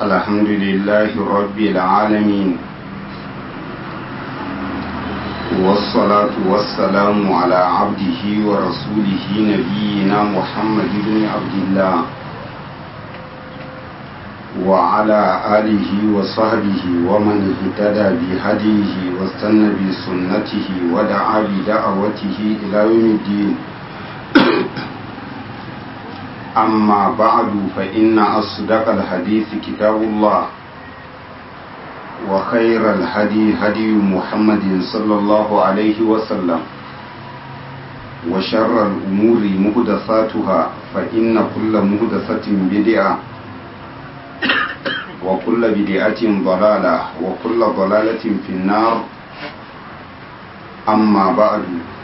الحمد لله رب العالمين والصلاة والسلام على عبده ورسوله نبينا محمد بن عبد الله وعلى آله وصحبه ومن اهتدى بهديه واستنى بسنته ودعا بدعوته إلى يوم الدين أما بعد فإن أصدق الحديث كتاب الله وخير الهدي هدي محمد صلى الله عليه وسلم وشر الأمور مهدثاتها فإن كل مهدثة بدعة وكل بدعة ضلالة وكل ضلالة في النار أما بعد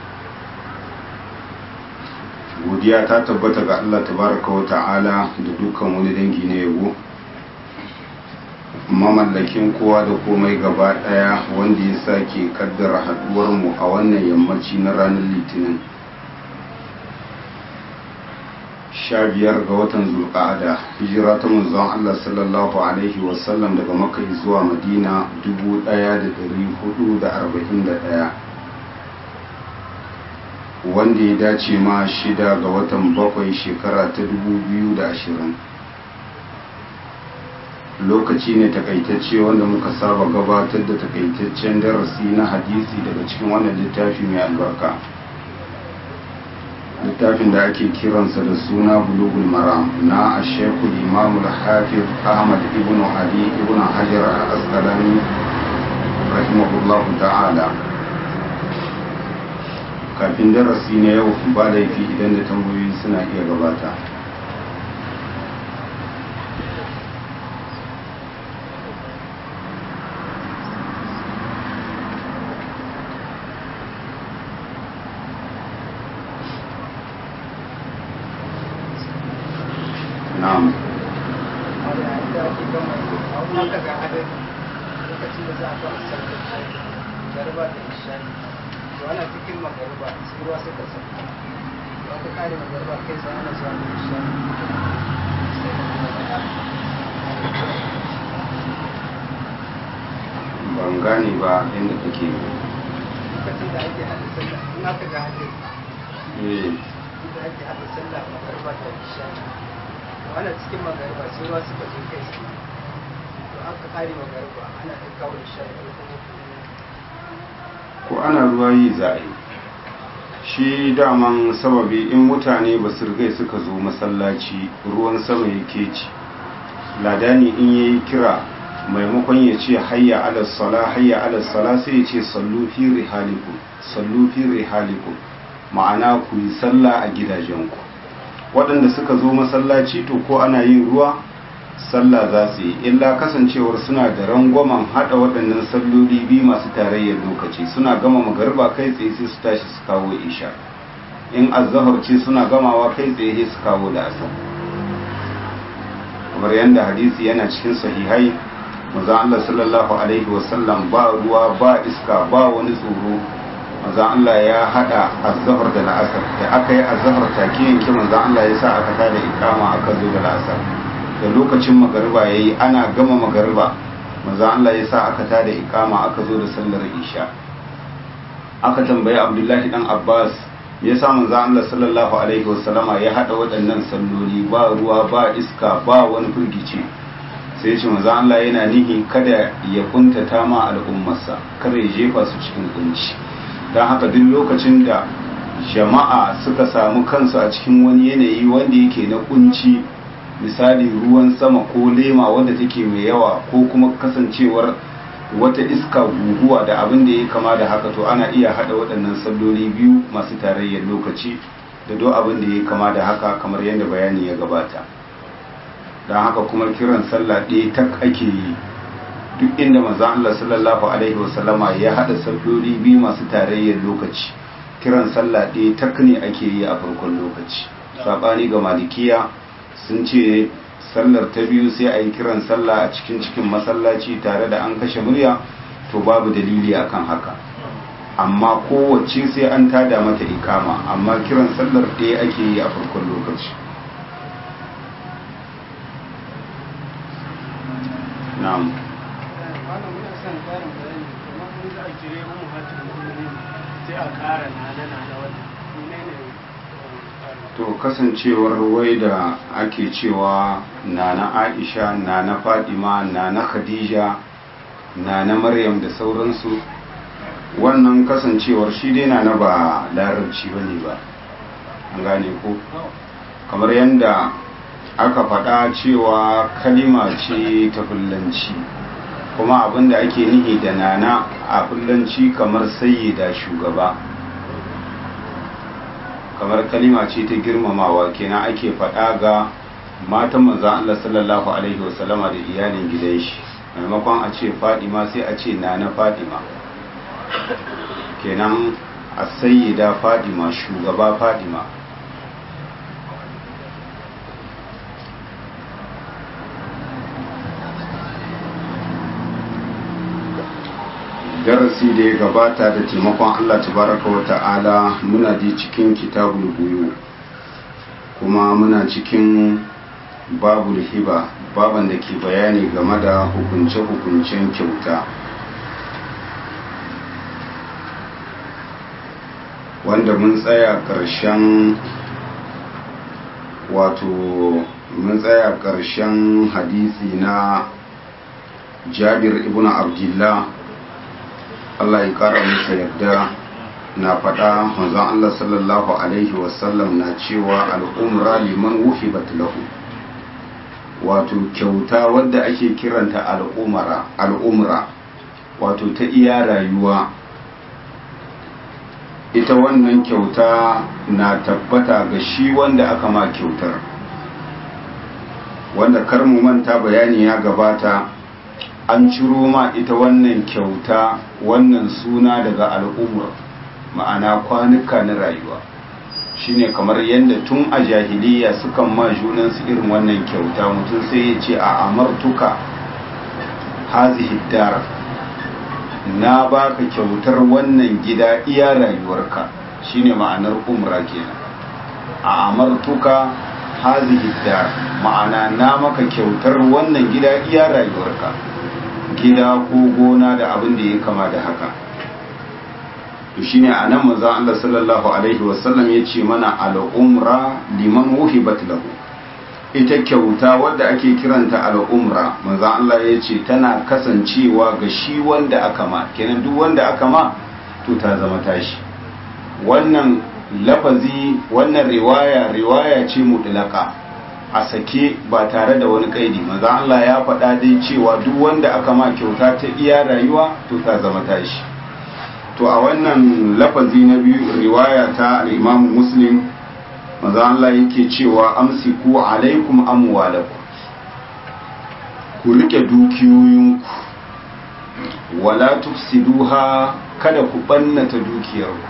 godiya ta tabbata ga Allah tabaraka wa ta'ala da dukkan wani dangi na yabo mamallakin kowa da komai gaba daya wanda ya sake kaddara haduwar mu a wannan yammaci na ranar litinin sha biyar ga watan zulqa'ada hijira ta manzon Allah sallallahu alaihi wasallam daga makka zuwa madina 1441 wanda ya dace ma shida ga watan bakwai shekara ta da ashirin. lokaci ne takaitacce wanda muka saba gabatar da takaitaccen darasi na hadisi daga cikin wannan littafi mai albarka littafin da ake kiransa da suna bulugul maram na ashekul imamul hafiz ahmad ibn ali ibn hajar al-asqalani rahimahullahu ta'ala kafin darasi na yau ba laifi idan da tambayoyi suna iya gabata na'am ana cikin magaruba sai ruwa suka sauka ba ka kare magaruba kai sai ana zuwa da isha ban gane ba inda kake lokacin da ake hada sallah in aka ga hadin eh da ake hada sallah magaruba da isha to ana cikin magaruba sai ruwa suka zo kai su to aka kare magaruba ana ɗan kawo isha da kuma ko ana ruwa yi za a yi shi daman sababi in mutane ba su rigai suka zo masallaci ruwan sama yake ci ladani in yayi kira maimakon ya ce hayya ala sala hayya ala sala sai ya ce sallu fi rihalikum sallu fi rihalikum ma'ana ku yi sallah a gidajenku waɗanda suka zo masallaci to ko ana yin ruwa sallah za su yi illa kasancewar suna da rangwamen haɗa waɗannan salloli biyu masu tarayyar lokaci suna gama magarba kai tsaye sai su tashi su kawo isha in azahar ce suna gamawa kai tsaye su kawo da asar kamar yadda hadisi yana cikin sahihai maza Allah sallallahu alaihi wasallam ba ruwa ba iska ba wani tsoro maza Allah ya haɗa azahar da la'asar da aka yi azahar take yanke maza Allah ya sa aka tada ikama aka zo da la'asar da lokacin magariba ya yi ana gama magariba maza Allah ya sa aka tada ikama aka zo da sallar isha aka tambayi abdullahi dan abbas ya sa manzo Allah sallallahu alaihi wasallama ya hada waɗannan salloli ba ruwa ba iska ba wani firgici sai ya ce manzo Allah yana nihi kada ya kuntata ma al'ummarsa kada ya jefa su cikin kunci don haka duk lokacin da jama'a suka samu kansu a cikin wani yanayi wanda yake na kunci misali ruwan sama ko lema wanda take mai yawa ko kuma kasancewar wata iska guguwa da abin da ya kama da haka to ana iya hada waɗannan salloli biyu masu tarayyar lokaci da do abin da ya kama da haka kamar yadda bayani ya gabata don haka kuma kiran sallah ɗaya tak ake yi duk inda manzon Allah sallallahu alaihi wasallama ya hada salloli biyu masu tarayyar lokaci kiran sallah ɗaya tak ne ake yi a farkon lokaci sabani ga malikiya sun ce sallar ta biyu sai a yi kiran sallah a cikin cikin masallaci tare da an kashe murya to babu dalili akan haka amma kowace sai an tada mata ikama amma kiran sallar ɗaya ake yi a farkon lokaci na'am wannan muna son ƙarin bayani kamar mun za a jire mu hatin mu'minin sai a ƙara na na na na wannan menene to kasancewar wai da ake cewa nana aisha nana fadima nana khadija nana maryam da sauransu wannan kasancewar shi dai nana ba larabci bane ba an gane ko kamar yadda aka faɗa cewa kalima ce ta fullanci kuma abinda ake nihi da nana a fullanci kamar sayyida shugaba kamar kalima ce ta girmamawa kenan ake faɗa ga matan manzan Allah sallallahu alaihi wasallama da iyalin gidan shi maimakon a ce fadima sai a ce nana fadima kenan a sayyida fadima shugaba fadima darasi da ya gabata da taimakon Allah tabaraka wa ta'ala muna ji cikin kitabul buyu kuma muna cikin babul hiba baban da ke bayani game da hukunce-hukuncen kyauta wanda mun tsaya ƙarshen wato mun tsaya ƙarshen hadisi na jabir ibn abdullah Allah ya kara masa yarda na faɗa manzon Allah sallallahu alaihi wasallam na cewa al'umra liman wuhibat lahu wato kyauta wadda ake kiranta al'umara al'umra wato ta iya rayuwa ita wannan kyauta na tabbata ga shi wanda aka ma kyautar wanda kar mu manta bayani ya gabata an ciro ma ita wannan kyauta wannan suna daga al'umar ma'ana kwanuka na rayuwa shine kamar yadda tun a jahiliya sukan ma junansu irin wannan kyauta mutum sai ya ce a amartuka hazihi dar na baka kyautar wannan gida iya rayuwarka shine ma'anar umra kenan a amartuka hazihi dar ma'ana na maka kyautar wannan gida iya rayuwarka gida ko gona da abin da ya kama da haka to shine anan manzon Allah sallallahu alaihi wasallam ya ce mana al-umra liman wuhibat lahu ita kyauta wadda ake kiranta al-umra manzon Allah ya ce tana kasancewa ga shi wanda aka ma kenan duk wanda aka ma to ta zama tashi wannan lafazi wannan riwaya riwaya ce mutlaka a sake ba tare da wani kaidi manzo Allah ya faɗa dai cewa duk wanda aka ma kyauta ta iya rayuwa to ta zama tashi to a wannan lafazi na biyu riwaya ta al-Imam Muslim manzo Allah yake cewa amsiku alaikum amwalakum ku rike dukiyoyinku wala tufsiduha kada ku bannata dukiyarku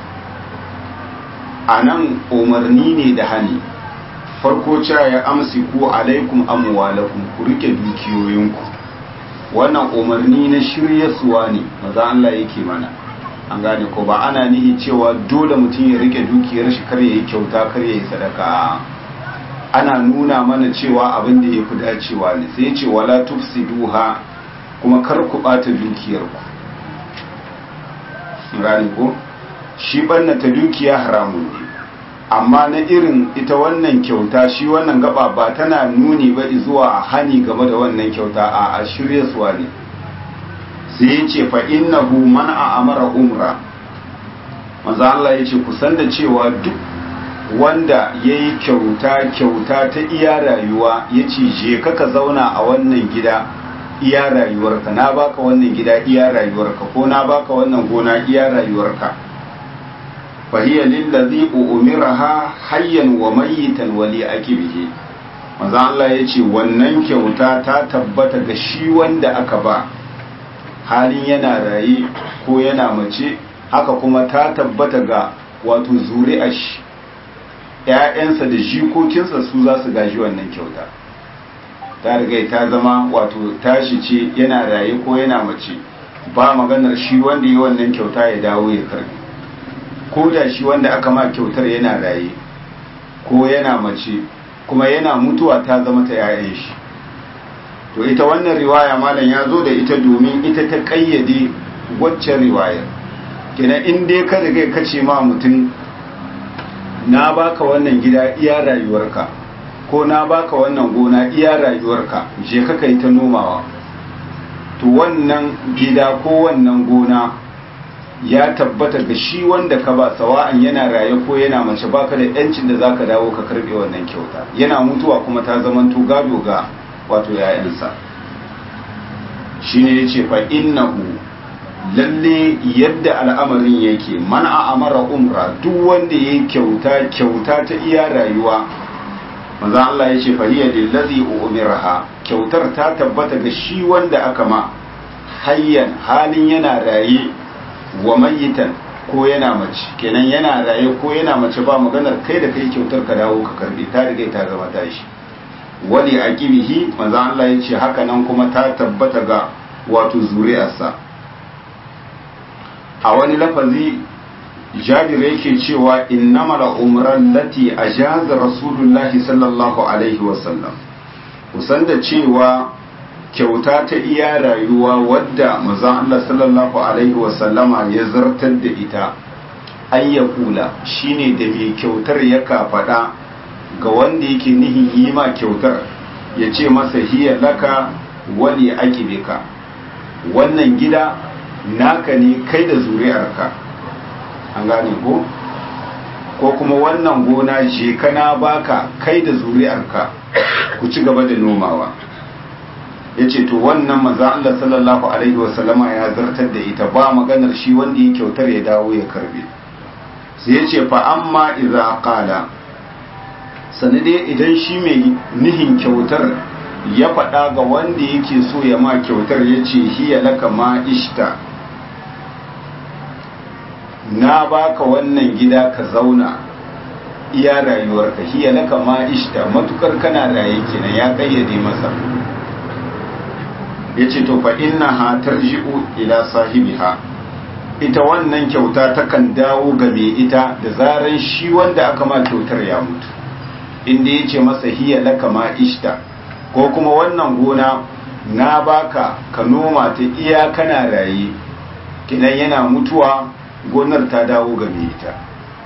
anan umarni ne da hani farko cewa ya amsi ku alaikum amwalakum ku rike dukiyoyinku wannan umarni na shiryasuwa ne maza Allah yake mana an gane ko ba ana nihi cewa dole mutum ya rike dukiyar shi kar yayi kyauta kar yayi sadaka ana nuna mana cewa abin da yafi dacewa ne sai ce wala tufsiduha kuma kar ku bata dukiyarku gane ko shi ta dukiya haramun ne amma na irin ita wannan kyauta shi wannan gaba ba tana nuni ba zuwa hani game da wannan kyauta a a shirye suwa ne sai ya ce fa innahu man a amara umra maza Allah ya ce kusan da cewa duk wanda ya yi kyauta kyauta ta iya rayuwa ya ce je ka zauna a wannan gida iya rayuwarka na baka wannan gida iya rayuwarka ko na baka wannan gona iya rayuwarka فهي للذي أمرها حيا وميتا ولأكبه manzo Allah ya ce wannan kyauta ta tabbata ga shi wanda aka ba halin yana raye ko yana mace haka kuma ta tabbata ga wato zuri'ar shi ‘ya'yansa da jikokinsa su za su gaji wannan kyauta ta riga ta zama wato tashi ce yana raye ko yana mace ba maganar shi wanda yi wannan kyauta ya dawo ya karbi ko da shi wanda aka ma kyautar yana raye ko yana mace kuma yana mutuwa ta zama ta yayan shi to ita wannan riwaya malam ya zo da ita domin ita ta kayyade waccan riwayar kenan in dai ka riga ka ce ma mutum na baka wannan gida iya rayuwarka ko na baka wannan gona iya rayuwarka je ka kai ta nomawa to wannan gida ko wannan gona ya tabbata ga shi wanda ka ba sawa'an yana raye ko yana mace baka da yancin da zaka dawo ka karbe wannan kyauta yana mutuwa kuma ta zamanto gado ga wato yayansa shine yace fa innahu lalle yadda al'amarin yake man a amara umra duk wanda yayi kyauta kyauta ta iya rayuwa manzo Allah yace fa hiya lillazi umiraha kyautar ta tabbata ga shi wanda aka ma hayyan halin yana raye wa mayitan ko yana mace kenan yana raye ko yana mace ba maganar kai da kai kyautar ka dawo ka karbi ta riga ta zama tashi wali aqibihi manzo Allah yace haka nan kuma ta tabbata ga wato zuri'arsa a wani lafazi jabir yake cewa innamal umran lati ajaza rasulullahi sallallahu alaihi wasallam kusan da cewa kyauta ta iya rayuwa wadda manzon Allah sallallahu alaihi wasallama ya zartar da ita an ya kula shine da mai kyautar ya kafaɗa ga wanda yake nihin yi ma kyautar ya ce masa hiya laka wali akibika wannan gida naka ne kai da zuri'arka an gane ko ko kuma wannan gona je kana baka kai da zuri'arka ku ci gaba da nomawa ya ce to wannan maza Allah sallallahu alaihi wasallama ya zartar da ita ba maganar shi wanda ya kyautar ya dawo ya karbe sai ya ce fa amma idza qala sanade idan shi mai nihin kyautar ya faɗa ga wanda yake so ya ma kyautar ya ce hiya laka ma ishta na baka wannan gida ka zauna iya rayuwarka hiya laka ma ishta matukar kana raye kenan ya kayyade masa yace to fa innaha tarji'u ila sahibiha ita wannan kyauta takan dawo ga mai ita da zaran shi wanda aka ma kyautar ya mutu inda yace masa hiya laka ma ishta ko kuma wannan gona na baka ka noma ta iya kana raye kidan yana mutuwa gonar ta dawo ga mai ita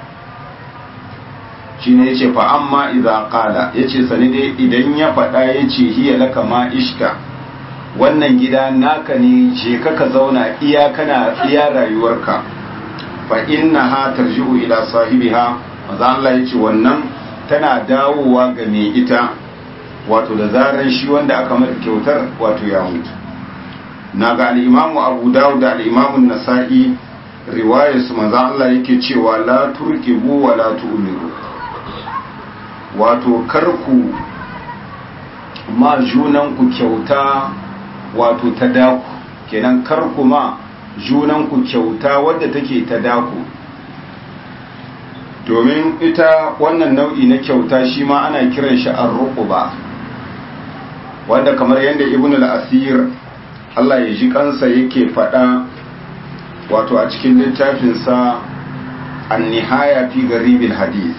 shi ne ya ce fa amma iza kala ya ce sani dai idan ya faɗa ya ce hiya laka ma ishka wannan gida naka ne je ka ka zauna iya kana iya rayuwarka fa inna ha tarji'u ila sahibiha maza Allah ya ce wannan tana dawowa ga mai ita wato da zaran shi wanda aka mata kyautar wato ya mutu na ga al'imamu abu dawud da al'imamun nasa'i riwayarsu manzan Allah yake cewa la turkibu wa la tu'miru wato karku ma junanku kyauta wato ta daku kenan karku ma junanku kyauta wadda take ta daku domin ita wannan nau'i na kyauta shi ma ana kiran shi ar-ruqba wanda kamar yadda ibn al-asir Allah ya ji kansa yake faɗa wato a cikin littafinsa an-nihaya fi garibil hadith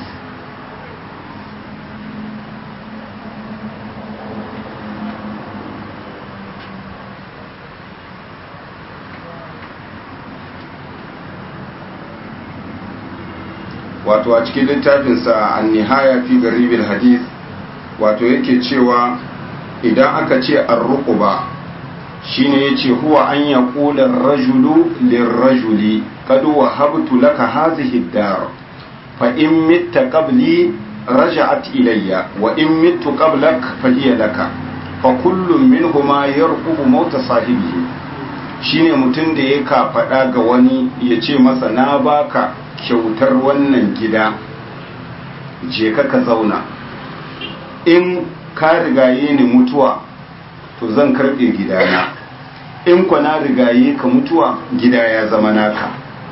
wato a cikin littafinsa an-nihaya fi garibil hadith wato yake cewa idan aka ce ar-ruqba shine yace huwa an yaqula ar-rajulu lir-rajuli qad wahabtu laka hadhihi ad-dar fa in mitta qabli raja'at ilayya wa in mittu qablak fa hiya laka fa kullu minhuma yarqubu mauta sahibihi shine mutum da ya ka faɗa ga wani ya ce masa na baka kyautar wannan gida je ka ka zauna in ka rigaye ni mutuwa to zan karɓe gidana in kwa na rigaye ka mutuwa gida ya zama naka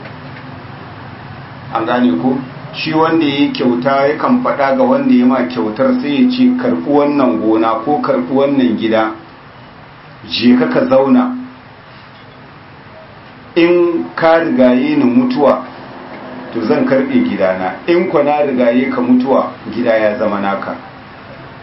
an gane ko shi wanda ya yi kyauta yakan faɗa ga wanda ya ma kyautar sai ya ce karɓi wannan gona ko karɓi wannan gida je ka ka zauna in ka rigaye ni mutuwa to zan karɓe gidana in kwa na rigaye ka mutuwa gida ya zama naka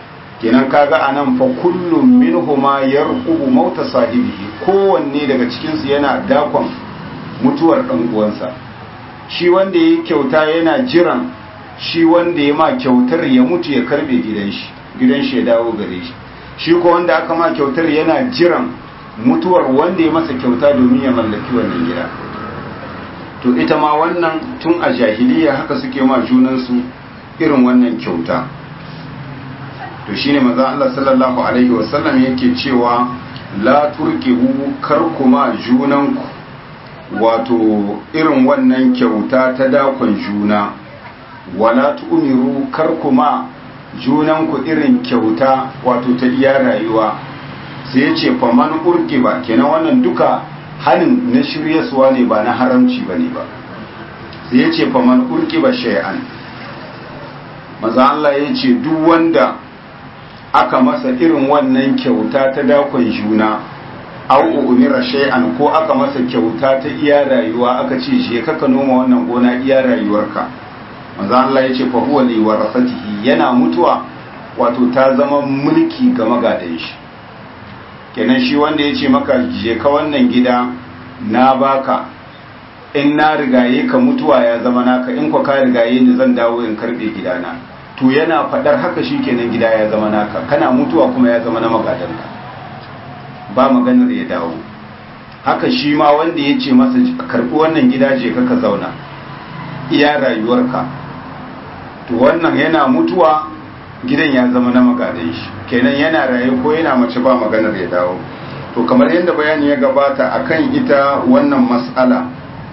kenan kaga anan fa kullum minhuma yarqubu mauta sahibihi kowanne daga cikin su yana dakon mutuwar dan uwansa shi wanda yayi kyauta yana jiran shi wanda ya ma kyautar ya mutu ya karbe gidan shi gidan shi ya dawo gare shi shi ko wanda aka ma kyautar yana jiran mutuwar wanda ya masa kyauta domin ya mallaki wannan gida to ita ma wannan tun a jahiliya haka suke ma junansu irin wannan kyauta to shine manzo Allah sallallahu alaihi wasallam yake cewa la turqihu kar kuma junanku wato irin wannan kyauta ta dakon juna wala tu'miru kar kuma junanku irin kyauta wato ta iya rayuwa sai ya ce faman urki ba kenan wannan duka hanin na shiryaswa ne ba na haramci ba ne ba sai ya ce faman urki ba shay'an maza Allah ya ce duk wanda aka masa irin wannan kyauta ta dakon juna au umira shay'an ko aka masa kyauta ta iya rayuwa aka ce je kaka noma wannan gona iya rayuwarka maza Allah ya ce fa huwa li warasatihi yana mutuwa wato ta zama mulki ga magadan shi kenan shi wanda ya ce maka je ka wannan gida na baka in na rigaye ka mutuwa ya zama naka in kwa ka rigaye ni zan dawo in karbe gidana to yana fadar haka shi kenan gida ya zama naka kana mutuwa kuma ya zama na magadanka ba maganar ya dawo haka shi ma wanda ya ce masa karbi wannan gida je ka ka zauna iya rayuwarka to wannan yana mutuwa gidan ya zama na magadan shi kenan yana raye ko yana mace ba maganar ya dawo to kamar yadda bayani ya gabata akan ita wannan mas'ala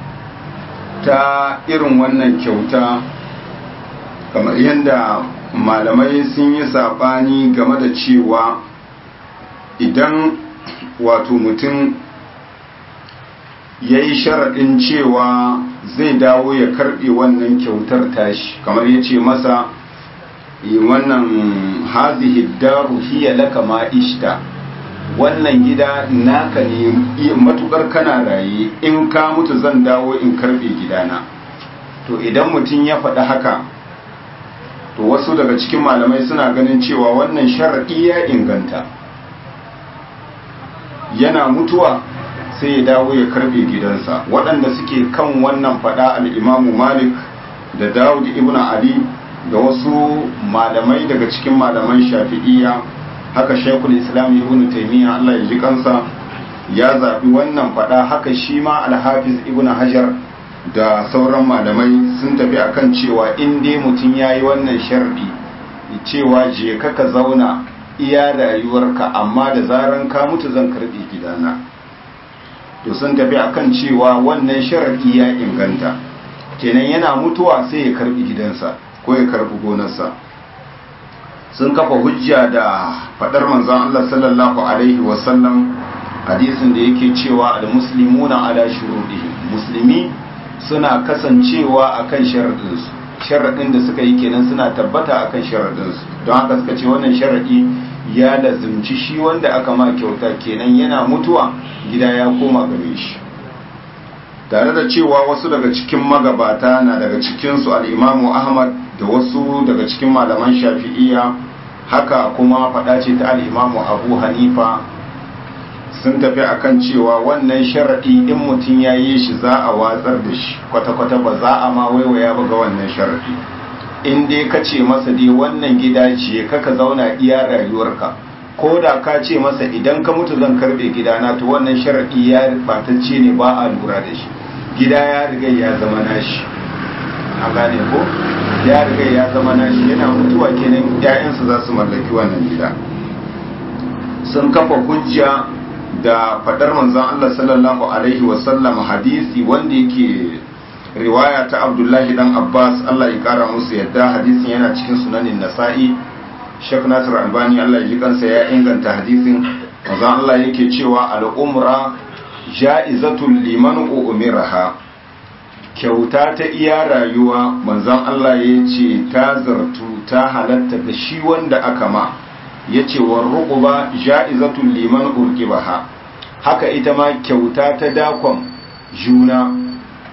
ta irin wannan kyauta kamar yadda malamai sun yi saɓani game da cewa idan wato mutum ya yi sharaɗin cewa zai dawo ya karɓe wannan kyautar tashi kamar ya ce masa wannan hazihi daru hiya laka ma ishta wannan gida naka ne matukar kana raye in ka mutu zan dawo in karbe gidana to idan mutum ya faɗi haka to wasu daga cikin malamai suna ganin cewa wannan sharaɗi ya inganta yana mutuwa sai ya dawo ya karbe gidansa waɗanda suke kan wannan faɗa al'imamu malik da dawud ibn ali da wasu malamai daga cikin malaman shafi'iyya haka shaikul islam ibn taymiya Allah ya ji kansa ya zaɓi wannan faɗa haka shi ma alhafiz ibn hajar da sauran malamai sun tafi akan cewa in dai mutum ya yi wannan sharɗi cewa je ka ka zauna iya rayuwarka amma da zaran ka mutu zan karɓi gidana to sun tafi akan cewa wannan sharɗi ya inganta kenan yana mutuwa sai ya karɓi gidansa ko ya karɓi gonarsa sun kafa hujja da faɗar manzon Allah sallallahu alaihi wasallam hadisin da yake cewa al-muslimuna ala shurudihim musulmi suna kasancewa akan sharadinsu sharadin da suka yi kenan suna tabbata akan sharadinsu don haka suka ce wannan sharadi ya lazimci shi wanda aka ma kyauta kenan yana mutuwa gida ya koma gare shi tare da cewa wasu daga cikin magabata na daga cikinsu al'imamu ahmad da wasu daga cikin malaman shafi'iya haka kuma faɗa ce ta al'imamu abu hanifa sun tafi akan cewa wannan sharaɗi in mutum ya yi shi za a watsar da shi kwata-kwata ba za a ma waiwaya ba ga wannan sharaɗi in dai ka ce masa dai wannan gida ce kaka zauna iya rayuwarka ko da ka ce masa idan ka mutu zan karɓe gidana to wannan sharaɗi ya batacce ne ba a lura da shi gida ya riga ya zama nashi a gane ko ya riga ya zama nashi yana mutuwa kenan 'ya'yansa za su mallaki wannan gida sun kafa hujja da fadar manzon Allah sallallahu alaihi wasallam hadisi wanda yake riwaya ta Abdullahi dan Abbas Allah ya kara musu yadda hadisin yana cikin sunanin Nasa'i Sheikh Nasir Albani Allah ya ji kansa ya inganta hadisin manzon Allah yake cewa al-umra ja'izatul liman umiraha kyauta ta iya rayuwa manzon Allah ya ce ta zartu ta halatta ga shi wanda aka ma ya ce wa ruquba ja'izatul liman urqibaha haka ita ma kyauta ta dakon juna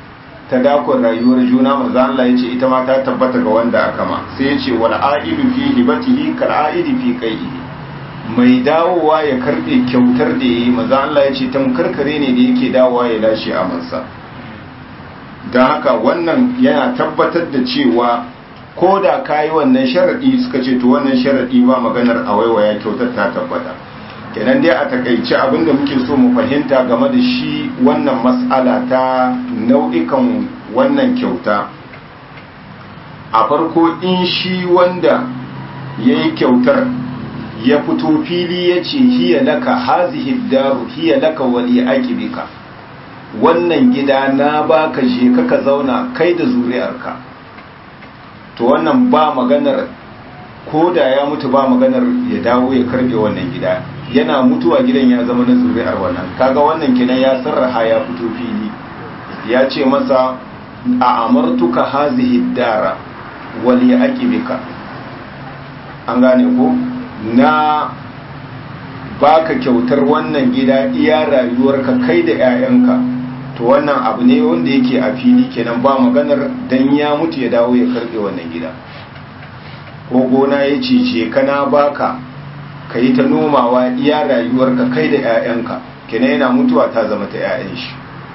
ta dakon rayuwar juna manzo Allah ya ce ita ma ta tabbata ga wanda aka ma sai ya ce wal aidu fi hibatihi kal aidi fi qaihi mai dawowa ya karbe kyautar da yayi manzo Allah ya ce tamkarkare ne da yake dawowa ya lashe amansa don haka wannan yana tabbatar da cewa ko da ka yi wannan sharaɗi suka ce to wannan sharaɗi ba maganar a waiwaya kyautar ta tabbata kenan dai a takaice abinda muke so mu fahimta game da shi wannan mas'ala ta nau'ikan wannan kyauta a farko in shi wanda ya yi kyautar ya fito fili ya ce hiya laka hazihi daru hiya laka wali akibika wannan gida na baka je ka zauna kai da zuri'arka to wannan ba maganar ko da ya mutu ba maganar ya dawo ya karbe wannan gida yana mutuwa gidan ya zama na zuri'ar wannan kaga wannan kenan ya sarraha ya fito fili ya ce masa a amartuka hazihi dara wali aqibika an gane ko na baka kyautar wannan gida iya rayuwarka kai da 'ya'yanka to wannan abu ne wanda yake a fili kenan ba maganar dan ya mutu ya dawo ya karbe wannan gida ko gona ya cice kana baka ka yi ta nomawa iya rayuwarka kai da 'ya'yanka kenan yana mutuwa ta zama ta 'ya'yan shi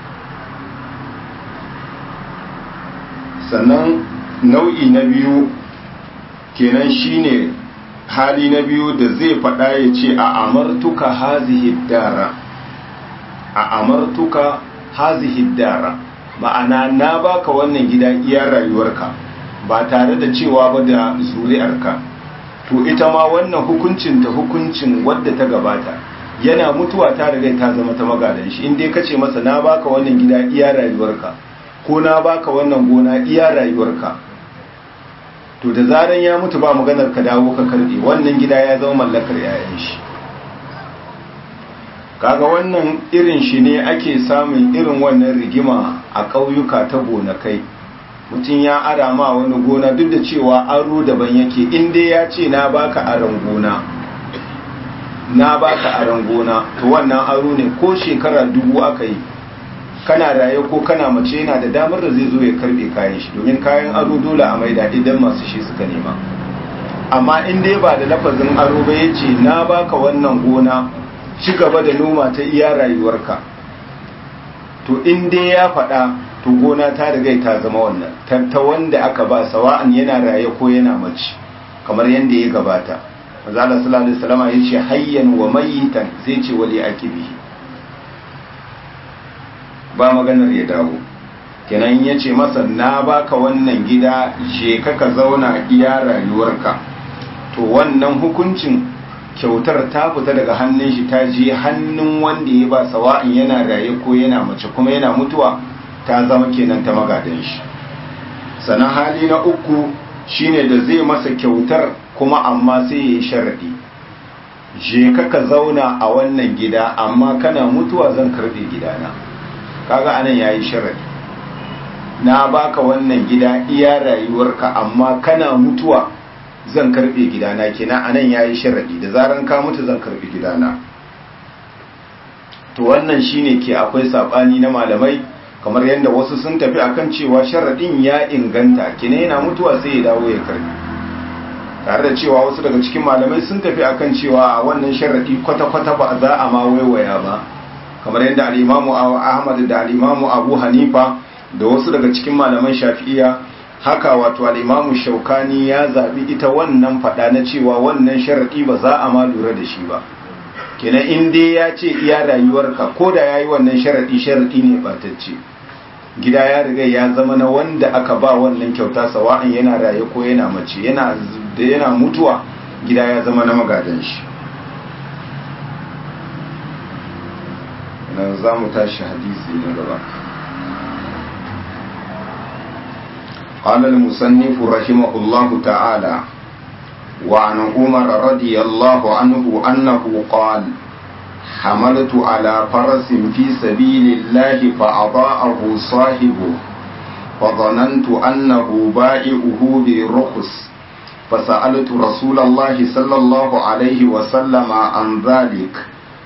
sannan nau'i na biyu kenan shine hali na biyu da zai faɗa ya ce a amartuka hazihi dara a amartuka hazihi dara ma'ana na baka wannan gida iya rayuwarka ba tare da cewa ba da zuri'arka to ita ma wannan hukuncin ta hukuncin wadda ta gabata yana mutuwa ta riga ta zama ta magadan shi in dai kace masa na baka wannan gida iya rayuwarka ko na baka wannan gona iya rayuwarka to da zaran ya mutu ba maganar ka dawo ka karbe wannan gida ya zama mallakar yayan shi kaga wannan irin shi ne ake samun irin wannan rigima a ƙauyuka ta gonakai mutum ya ara ma wani gona duk da cewa aro daban yake inda ya ce na baka aron gona na baka aron gona to wannan aro ne ko shekara dubu aka yi kana raye ko kana mace yana da damar da zai zo ya karbe kayan shi domin kayan aro dole a maida idan masu shi suka nema amma in dai ba da lafazin aro ba ya ce na baka wannan gona ci gaba da noma ta iya rayuwarka to in dai ya faɗa to gona ta riga ta zama wannan ta wanda aka ba sawa'an yana raye ko yana mace kamar yadda ya gabata manzo Allah sallallahu alaihi wasallam ya ce hayyan wa mayitan sai ce wali akibihi ba maganar ya dawo kenan ya ce masa na baka wannan gida je ka ka zauna iya rayuwarka to wannan hukuncin kyautar ta fita daga hannun shi ta je hannun wanda ya ba sawa'in yana raye ko yana mace kuma yana mutuwa ta zama kenan ta magadan shi sannan hali na uku shine da zai masa kyautar kuma amma sai ya yi sharadi je ka ka zauna a wannan gida amma kana mutuwa zan karbe gidana kaga anan yayi sharadi na baka wannan gida iya rayuwarka amma kana mutuwa zan karbe gidana kenan anan yayi sharadi da zaran ka mutu zan karbe gidana to wannan shine ke akwai sabani na malamai kamar yadda wasu sun tafi akan cewa sharadin ya inganta kina yana mutuwa sai ya dawo ya karbi tare da cewa wasu daga cikin malamai sun tafi akan cewa a wannan sharadi kwata-kwata ba za a ma waiwaya ba kamar yadda al'imamu ahmad da al'imamu abu hanifa da wasu daga cikin malaman shafi'iya haka wato al'imamu shaukani ya zaɓi ita wannan faɗa na cewa wannan sharaɗi ba za a ma lura da shi ba kenan in dai ya ce iya rayuwarka ko da ya yi wannan sharaɗi sharaɗi ne ɓatacce gida ya riga ya zama na wanda aka ba wannan kyauta sawa'an yana raye ko yana mace yana da yana mutuwa gida ya zama na magadan shi nan za mu tashi hadisi na gaba قال المصنف رحمه الله تعالى وعن عمر رضي الله عنه أنه قال حملت على فرس في سبيل الله فأضاءه صاحبه فظننت أنه بائعه برخص فسألت رسول الله صلى الله عليه وسلم عن ذلك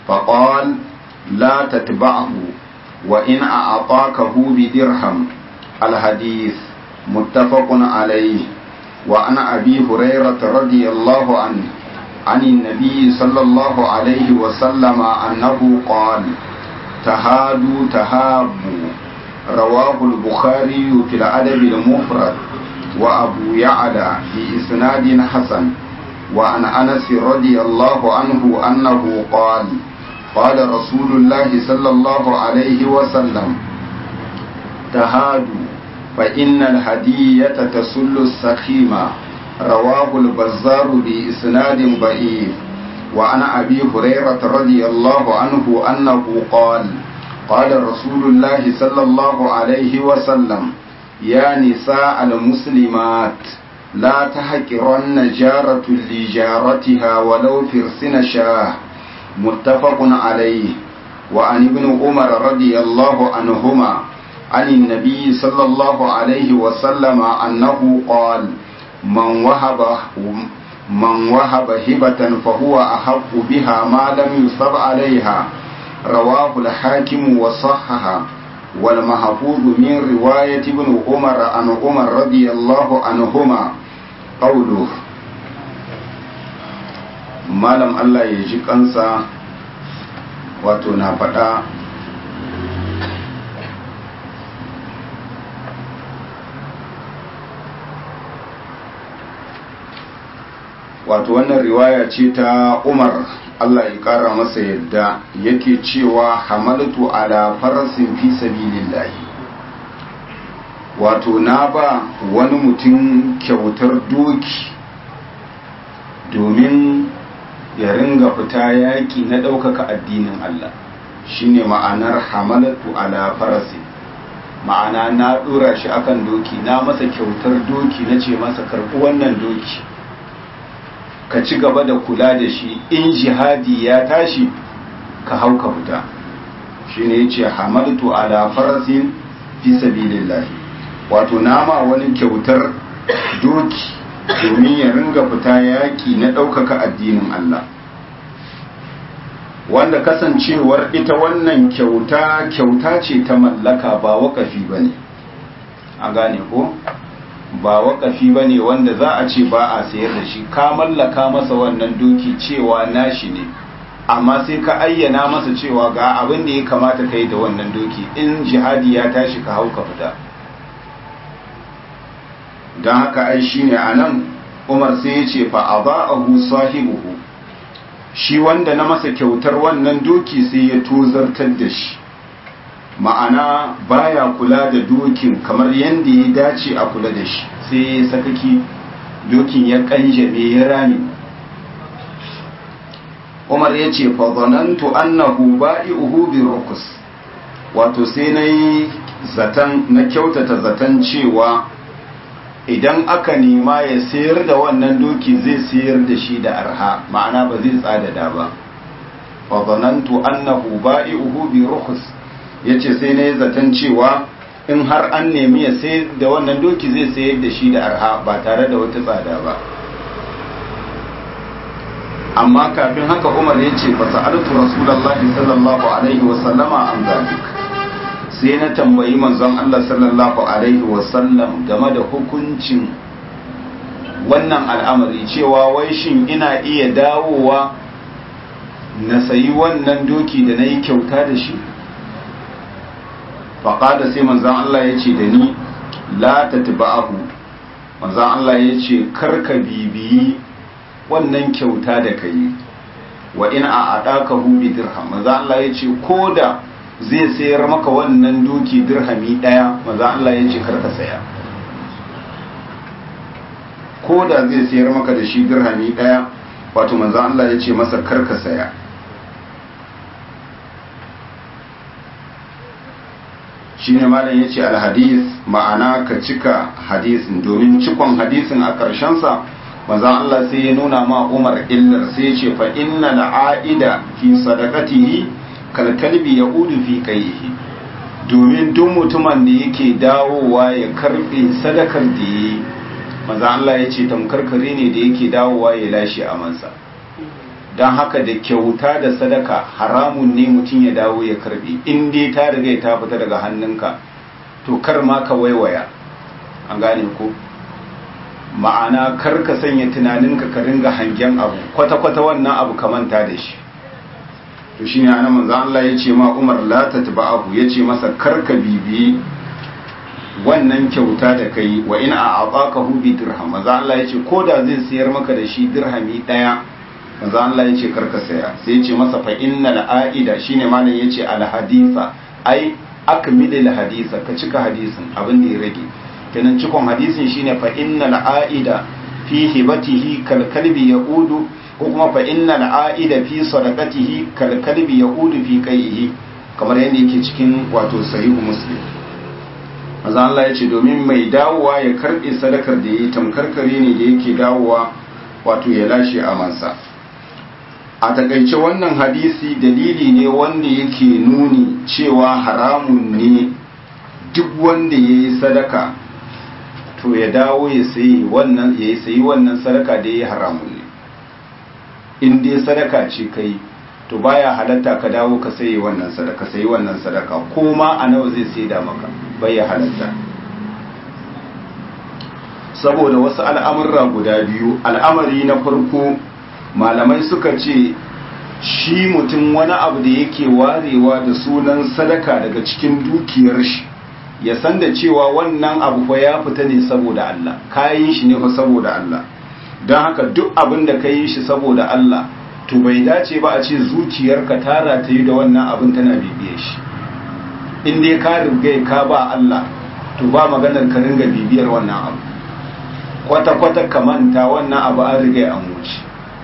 فقال لا تتبعه وإن أعطاكه بدرهم الحديث متفق عليه وعن أبي هريرة رضي الله عنه عن النبي صلى الله عليه وسلم أنه قال تهادوا تهابوا رواه البخاري في الأدب المفرد وأبو يعلى بإسناد حسن وعن أنس رضي الله عنه أنه قال قال رسول الله صلى الله عليه وسلم تهادوا فإن الهدية تسل السخيمة رواه البزار بإسناد ضعيف وعن أبي هريرة رضي الله عنه أنه قال قال رسول الله صلى الله عليه وسلم يا نساء المسلمات لا تحقرن جارة لجارتها ولو فرسن شاه متفق عليه وعن ابن عمر رضي الله عنهما عن النبي صلى الله عليه وسلم أنه قال من وهب من وهب هبة فهو أحق بها ما لم يصب عليها رواه الحاكم وصحها والمحفوظ من رواية ابن عمر عن عمر رضي الله عنهما قوله malam Allah ya ji kansa wato na faɗa wato wannan riwaya ce ta umar Allah ya kara masa yadda yake cewa hamaltu ala farasin fi sabilillahi wato na ba wani mutum kyautar doki domin ya ringa fita yaƙi na ɗaukaka addinin Allah shine ma'anar hamalatu ala farasin ma'ana na ɗora shi akan doki na masa kyautar doki na ce masa karɓi wannan doki ka ci gaba da kula da shi in jihadi ya tashi ka hau ka fita shi ne ya ce hamaltu ala farasin fi sabilillahi wato nama wani kyautar doki domin ya ringa fita yaƙi na ɗaukaka addinin Allah wanda kasancewar ita wannan kyauta kyauta ce ta mallaka ba waƙafi ba ne a gane ko ba waƙafi ba ne wanda za a ce ba a sayar da shi ka mallaka masa wannan doki cewa nashi ne amma sai ka ayyana masa cewa ga abin da ya kamata kai da wannan doki in jihadi ya tashi ka hau ka fita don haka ai shi ne a nan umar sai ya ce fa a ba'ahu sahibuhu shi wanda na masa kyautar wannan doki sai ya tozartar da shi ma'ana baya kula da dokin kamar yadda ya dace a kula da shi sai ya sakaki dokin ya kanjame ya rami umar ya ce fazanantu annahu ba'i'uhu bi rukus wato sai na yi zaton na kyautata zaton cewa idan aka nema ya sayar da wannan doki zai sayar da shi da arha ma'ana ba zai tsadada ba fazanantu annahu ba'i'uhu bi rukus ya ce sai na yi zaton cewa in har an nemi ya sayar da wannan doki zai sayar da shi da arha ba tare da wata tsada ba amma kafin haka umar ya ce fasa altu rasulallah sallallahu alaihi wasallama an zalik sai na tambayi manzon Allah sallallahu alaihi wasallam game da hukuncin wannan al'amari cewa wai shin ina iya dawowa na sayi wannan doki da na yi kyauta da shi faƙada sai manzan Allah ya ce da ni la ta tiba'ahu manzan Allah ya ce karka bibiyi wannan kyauta da ka yi wa in a aɗaka hubi dirham manzan Allah ya ce ko da zai sayar maka wannan doki dirhami ɗaya manzan Allah ya ce karka saya ko da zai sayar maka da shi dirhami ɗaya wato manzan Allah ya ce masa karka saya shine malam ya ce alhadis ma'ana ka cika hadisin domin cikon hadisin a ƙarshensa manzan Allah sai ya nuna ma Umar illar sai ya ce fa inna la'aida fi sadaqatihi kal kalbi yaudu fi qayhi domin duk mutumin da yake dawowa ya karbe sadakar da yi manzan Allah ya ce tamkar kare ne da yake dawowa ya lashe amansa don haka da kyauta da sadaka haramun ne mutum ya dawo ya karbe in dai ta riga ta fita daga hannunka to kar ma ka waiwaya an gane ko ma'ana kar ka sanya tunaninka ka ringa hangen abu kwata-kwata wannan abu ka manta da shi to shi ne ana manzan Allah ya ce ma umar la ta taba abu ya ce masa kar ka bibiyi wannan kyauta da kai wa ina a abaka hubi dirham manzan Allah ya ce ko da zai sayar maka da shi dirhami ɗaya manzan Allah ya ce kar ka saya sai ya ce masa fa innal a'ida shine malam ya ce al hadisa ai akmilil hadisa ka cika hadisin abin da ya rage kenan cikon hadisin shine fa innal aida fi hibatihi kal kalbi yaudu ko kuma fa innal aida fi sadaqatihi kal kalbi yaudu fi qaihi kamar yadda yake cikin wato sahihu muslim manzo Allah ya ce domin mai dawowa ya karbe sadakar da yayi tamkarkare ne da yake dawowa wato ya lashe amansa a takaice wannan hadisi dalili ne wanda yake nuni cewa haramun ne duk wanda ya yi sadaka to ya dawo ya sayi wannan ya sayi wannan sadaka da ya yi haramun ne in dai sadaka ce kai to baya halatta ka dawo ka sayi wannan sadaka sayi wannan sadaka ko ma a nawa zai sai da maka bai ya halatta saboda wasu al'amurra guda biyu al'amari na farko malamai suka ce shi mutum wani abu da yake warewa da sunan sadaka daga cikin dukiyar shi ya san da cewa wannan abu fa ya fita ne saboda Allah kayan shi ne fa saboda Allah don haka duk abin da ka yi shi saboda Allah to bai dace ba a ce zuciyarka ta rataye da wannan abin tana bibiye shi in dai ka riga ka ba Allah to ba maganar ka ringa bibiyar wannan abu kwata-kwata ka manta wannan abu an riga an wuce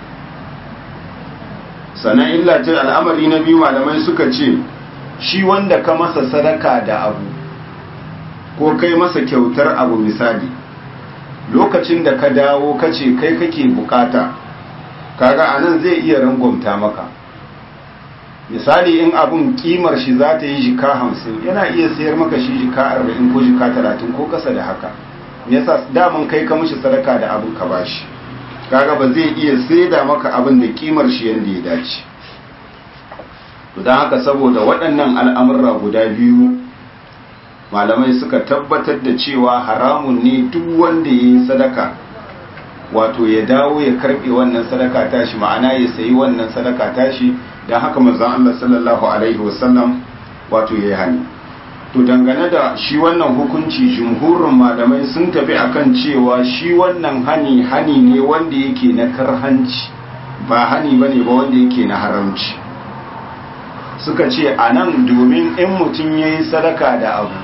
sannan illa ce al'amari na biyu malamai suka ce shi wanda ka masa sadaka da abu ko kai masa kyautar abu misali lokacin da ka dawo ka ce kai kake bukata kaga anan zai iya rangwamta maka misali in abun kimar shi za ta yi jika hamsin yana iya sayar maka shi jika arba'in ko jika talatin ko kasa da haka yasa daman kai ka mishi sadaka da abun ka bashi kaga ba zai iya saida maka abin da kimar shi yadda ya dace don haka saboda waɗannan al'amurra guda biyu malamai suka tabbatar da cewa haramun ne duk wanda ya yi sadaka wato ya dawo ya karɓe wannan sadaka tashi ma'ana ya sayi wannan sadaka tashi don haka manzon Allah sallallahu alaihi wasallam wato ya yi hani to dangane da shi wannan hukunci jumhurin malamai sun tafi akan cewa shi wannan hani hani ne wanda yake na karhanci ba hani bane ba wanda yake na haramci suka ce a nan domin in mutum ya yi sadaka da abu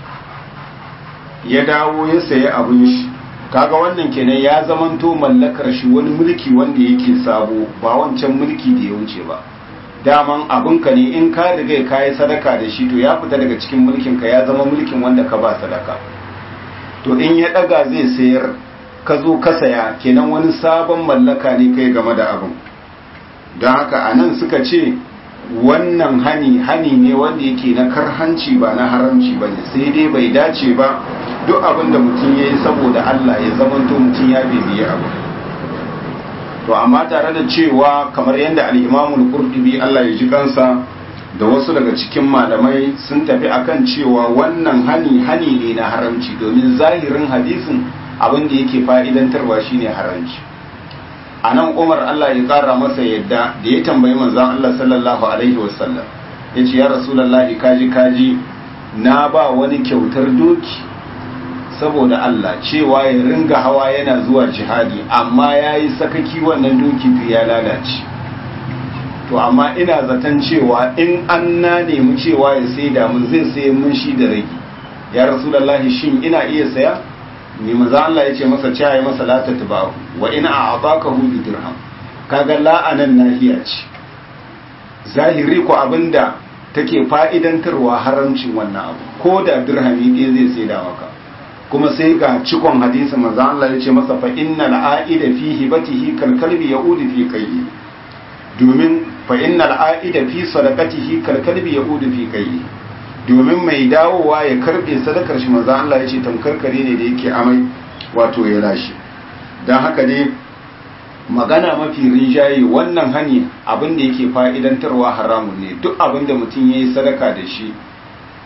ya dawo ya sayi abin shi kaga wannan kenan ya zamanto mallakar shi wani mulki wanda yake sabo ba wancan mulki da ya wuce ba daman abinka ne in ka riga ka yi sadaka da shi to ya fita daga cikin mulkin ka ya zama mulkin wanda ka ba sadaka to in ya daga zai sayar ka zo ka saya kenan wani sabon mallaka ne kai game da abin don haka a nan suka ce wannan hani hani ne wanda yake na karhanci ba na haramci ba ne sai dai bai dace ba duk abin da mutum ya yi saboda Allah ya zamanto mutum ya bibiye abu to amma tare da cewa kamar yadda al'imamul qurtubi Allah ya ji kansa da wasu daga cikin malamai sun tafi akan cewa wannan hani hani ne na haramci domin zahirin hadisin abin da yake fa'idantarwa shine haramci a nan umar Allah ya kara masa yadda da ya tambayi manzon Allah sallallahu alaihi wasallam ya ce ya rasulallahi kaji kaji na ba wani kyautar doki saboda Allah cewa ya ringa hawa yana zuwa jihadi amma ya yi sakaki wannan doki ya lalace to amma ina zaton cewa in an na nemi cewa ya sai damun zai sai mun shi da rage ya rasulallahi shin ina iya saya ne maza Allah ya ce masa cewa ya masa lata tabahu wa ina a abaka hu bi dirham kaga la'anan nahiya ce zahiri ko abinda take fa'idantarwa haramcin wannan abu ko da dirhami ɗaya zai sai da maka kuma sai ga cikon hadisi manzo Allah ya ce masa fa innal aida fi hibatihi kal kalbi yaudu fi qayyi domin fa innal aida fi sadaqatihi kal kalbi yaudu fi qayyi domin mai dawowa ya karbe sadakar shi manzo Allah ya ce tamkar kare ne da yake amai wato ya lashe dan haka ne magana mafi rinjaye wannan hani abin da yake fa'idantarwa haramun ne duk abin da mutum yayi sadaka da shi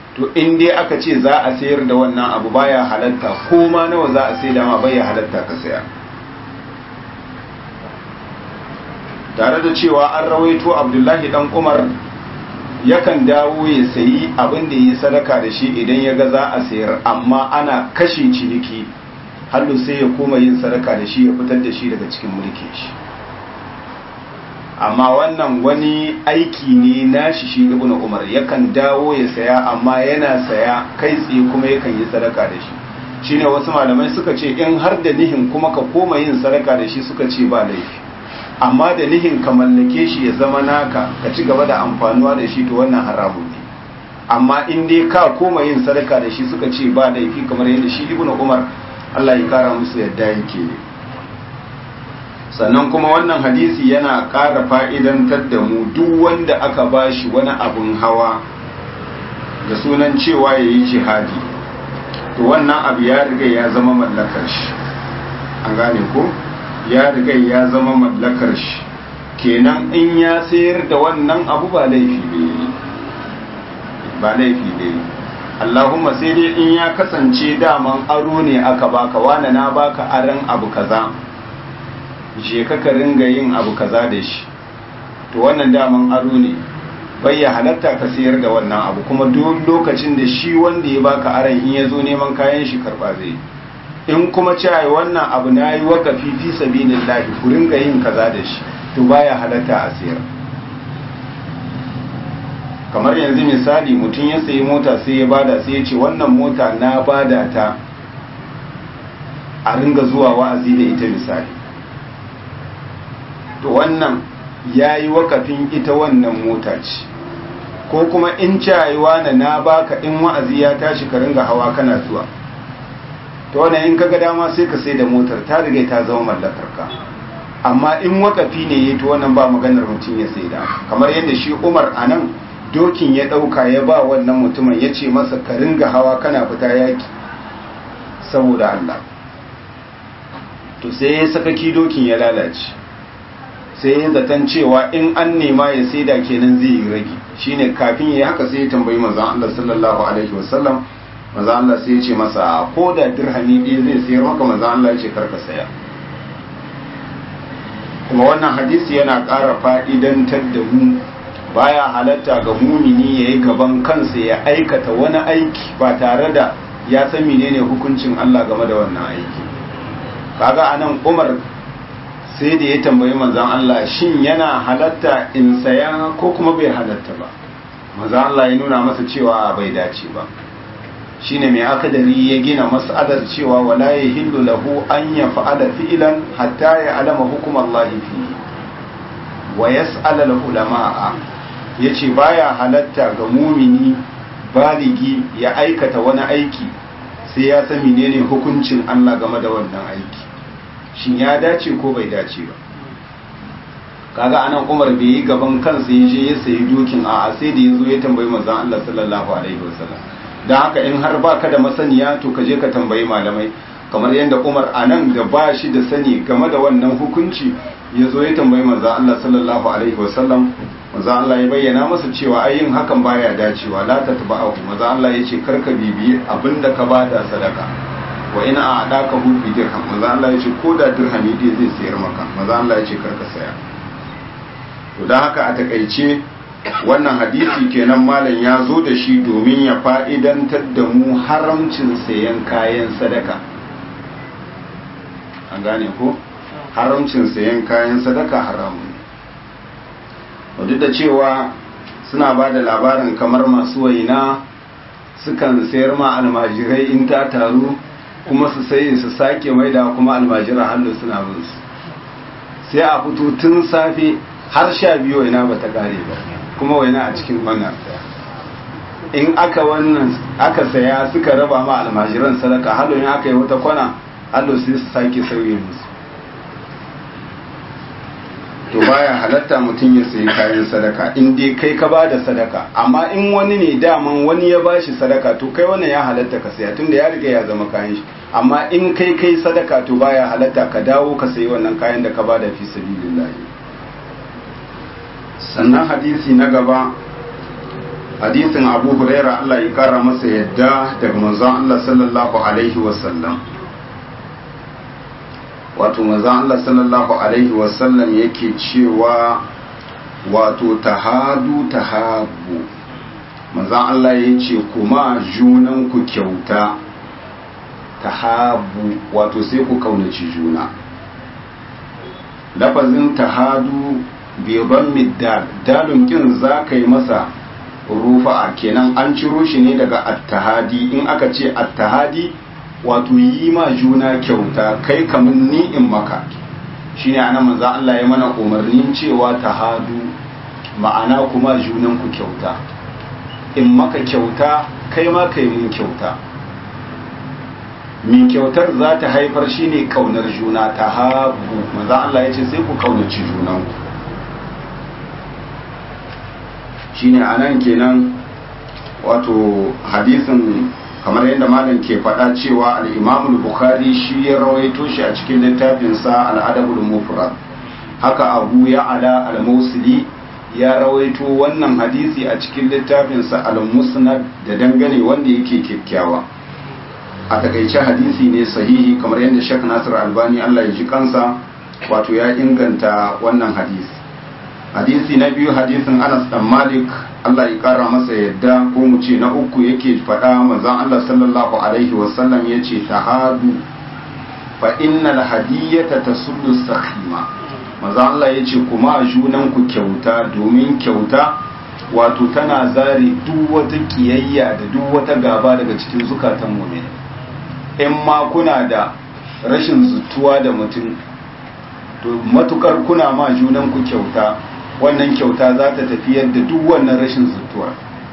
to in dai aka ce za a sayar da wannan abu baya halatta ko ma nawa za a sai da ma baya halatta ka saya tare da cewa an rawaito abdullahi dan umar yakan dawo ya sayi abin da yi sadaka da shi idan ya ga za a sayar amma ana kashe ciniki hallu sai ya koma yin sadaka da shi ya fitar da shi daga cikin mulkin shi amma wannan wani aiki ne nashi shi ibnu umar yakan dawo ya saya amma yana saya kai tsaye kuma yakan yi sadaka da shi shine wasu malamai suka ce in har da nihin kuma ka koma yin sadaka da shi suka ce ba laifi amma da nihin ka mallake shi ya zama naka ka ci gaba da amfanuwa da shi to wannan haramun ne amma in dai ka koma yin sadaka da shi suka ce ba laifi kamar yadda shi ibnu umar Allah ya kara musu yadda yake ne sannan kuma wannan hadisi yana ƙara fa'idantar da mu duk wanda aka bashi wani abun hawa da sunan cewa ya yi jihadi to wannan abu ya riga ya zama mallakar shi an gane ko ya riga ya zama mallakar shi kenan in ya sayar da wannan abu ba laifi ne ba laifi ne Allahumma sai dai in ya kasance daman aro ne aka baka wane na baka aran abu kaza je ka ka ringa yin abu kaza da shi to wannan daman aro ne bai ya halatta ka sayar da wannan abu kuma duk lokacin da shi wanda ya baka aran in ya zo neman kayan shi karba zai in kuma cewa wannan abu na yi wakafi fi sabilillahi ku ringa yin kaza da shi to baya halatta a sayar kamar yanzu misali mutum ya sayi mota sai ya bada sai ya ce wannan mota na bada ta a ringa zuwa wa'azi da ita misali to wannan ya yi wakafin ita wannan mota ce ko kuma in cayewa na na baka in wa'azi ya tashi ka ringa hawa kana zuwa to wannan in kaga dama sai ka sai da motar ta riga ta zama mallakar ka amma in wakafi ne ya to wannan ba maganar mutum ya sai da kamar yadda shi Umar anan dokin ya dauka ya ba wannan mutumin ya ce masa ka ringa hawa kana fita yaki saboda Allah to sai ya sakaki dokin ya lalace sai ya zaton cewa in an nema ya saida kenan zai yi rage shine kafin ya haka sai ya tambayi manzon Allah sallallahu alaihi wasallam manzon Allah sai ya ce masa ko da dirhami ɗaya zai sayar maka manzon Allah ya ce karka saya kuma wannan hadisi yana ƙara fa'idantar da mu baya halatta ga mumini ya yi gaban kansa ya aikata wani aiki ba tare da ya san menene hukuncin Allah game da wannan aiki kaga anan Umar sai da ya tambayi manzan Allah shin yana halatta in saya ko kuma bai halatta ba manzan Allah ya nuna masa cewa bai dace ba shine mai akadari ya gina mas'alar cewa wala yahillu lahu an yaf'ala fi'lan hatta ya'lama hukum Allah fi wa yas'ala al-ulama'a yace baya halatta ga mumini baligi ya aikata wani aiki sai ya san menene hukuncin Allah game da wannan aiki shin ya dace ko bai dace ba kaga anan Umar bai yi gaban kansa ya je ya sayi dokin a sai da yazo ya tambayi manzon Allah sallallahu alaihi wasallam dan haka in har baka da masaniya to ka je ka tambayi malamai kamar yadda Umar anan da ba shi da sani game da wannan hukunci ya zo ya tambayi manzon Allah sallallahu alaihi wasallam manzon Allah ya bayyana masa cewa ai yin hakan baya dacewa la tatba'ahu manzon Allah ya ce karka bibiyi abinda ka bada sadaka wa ina a adaka hu bi dirham manzo Allah yace ko da dirhami dai zai sayar maka manzo Allah yace karka saya to dan haka a takaice wannan hadisi kenan malam ya zo da shi domin ya fa'idantar da mu haramcin sayan kayan sadaka an gane ko haramcin sayan kayan sadaka haramun duk da cewa suna ba da labarin kamar masu waina sukan sayar ma almajirai in ta taru kuma su sai su sake maida kuma almajira hannu suna bin su sai a fito tun safe har sha biyu waina ba ta kare ba kuma waina a cikin wannan in aka wannan aka saya suka raba ma almajiran sadaka hallo in aka yi wata kwana hallo sai su sake sauye musu to baya halatta mutum ya sayi kayan sadaka in dai kai ka bada sadaka amma in wani ne daman wani ya bashi sadaka to kai wannan ya halatta ka saya tunda ya riga ya zama kayan shi amma in kai kai sadaka to baya halatta ka dawo ka sayi wannan kayan da ka bada fi sabilillah sannan hadisi na gaba hadisin abu huraira Allah ya kara masa yadda daga manzon Allah sallallahu alaihi wasallam wato manzon Allah sallallahu alaihi wasallam yake cewa wato tahadu tahabu manzon Allah ya ce kuma junanku kyauta tahabu wato sai ku kaunaci juna lafazin tahadu beban middal dalun kin za ka yi masa rufa'a kenan an ciro shi ne daga attahadi in aka ce attahadi wato yi ma juna kyauta kai kamun ni in maka shine anan manzo Allah ya mana umarnin cewa tahadu ma'ana kuma junan ku kyauta in maka kyauta kai ma kai mun kyauta min kyautar za ta haifar shine kaunar juna tahabu manzo Allah ya ce sai ku kaunaci junanku shine anan kenan wato hadisin kamar yadda malam ke faɗa cewa al-Imam bukhari shi ya rawaito shi a cikin littafinsa al-Adabul Mufrad haka Abu Ya'la al-Mawsili ya rawaito wannan hadisi a cikin littafinsa al-Musnad da dangane wanda yake kyakkyawa a takaice hadisi ne sahihi kamar yadda Sheikh Nasir Albani Allah ya ji kansa wato ya inganta wannan hadisi hadisi na biyu hadisin Anas dan Malik Allah ya kara masa yadda ko mu ce na uku yake faɗa manzon Allah sallallahu alaihi wasallam yace tahadu fa innal hadiyata tasuddu sakhima manzon Allah yace kuma junan ku kyauta domin kyauta wato tana zare duk wata kiyayya da duk wata gaba daga cikin zukatan mu'min in ma kuna da rashin zutuwa da mutum to matukar kuna ma junan ku kyauta wannan kyauta za ta tafiyar da duk wannan rashin zutuwa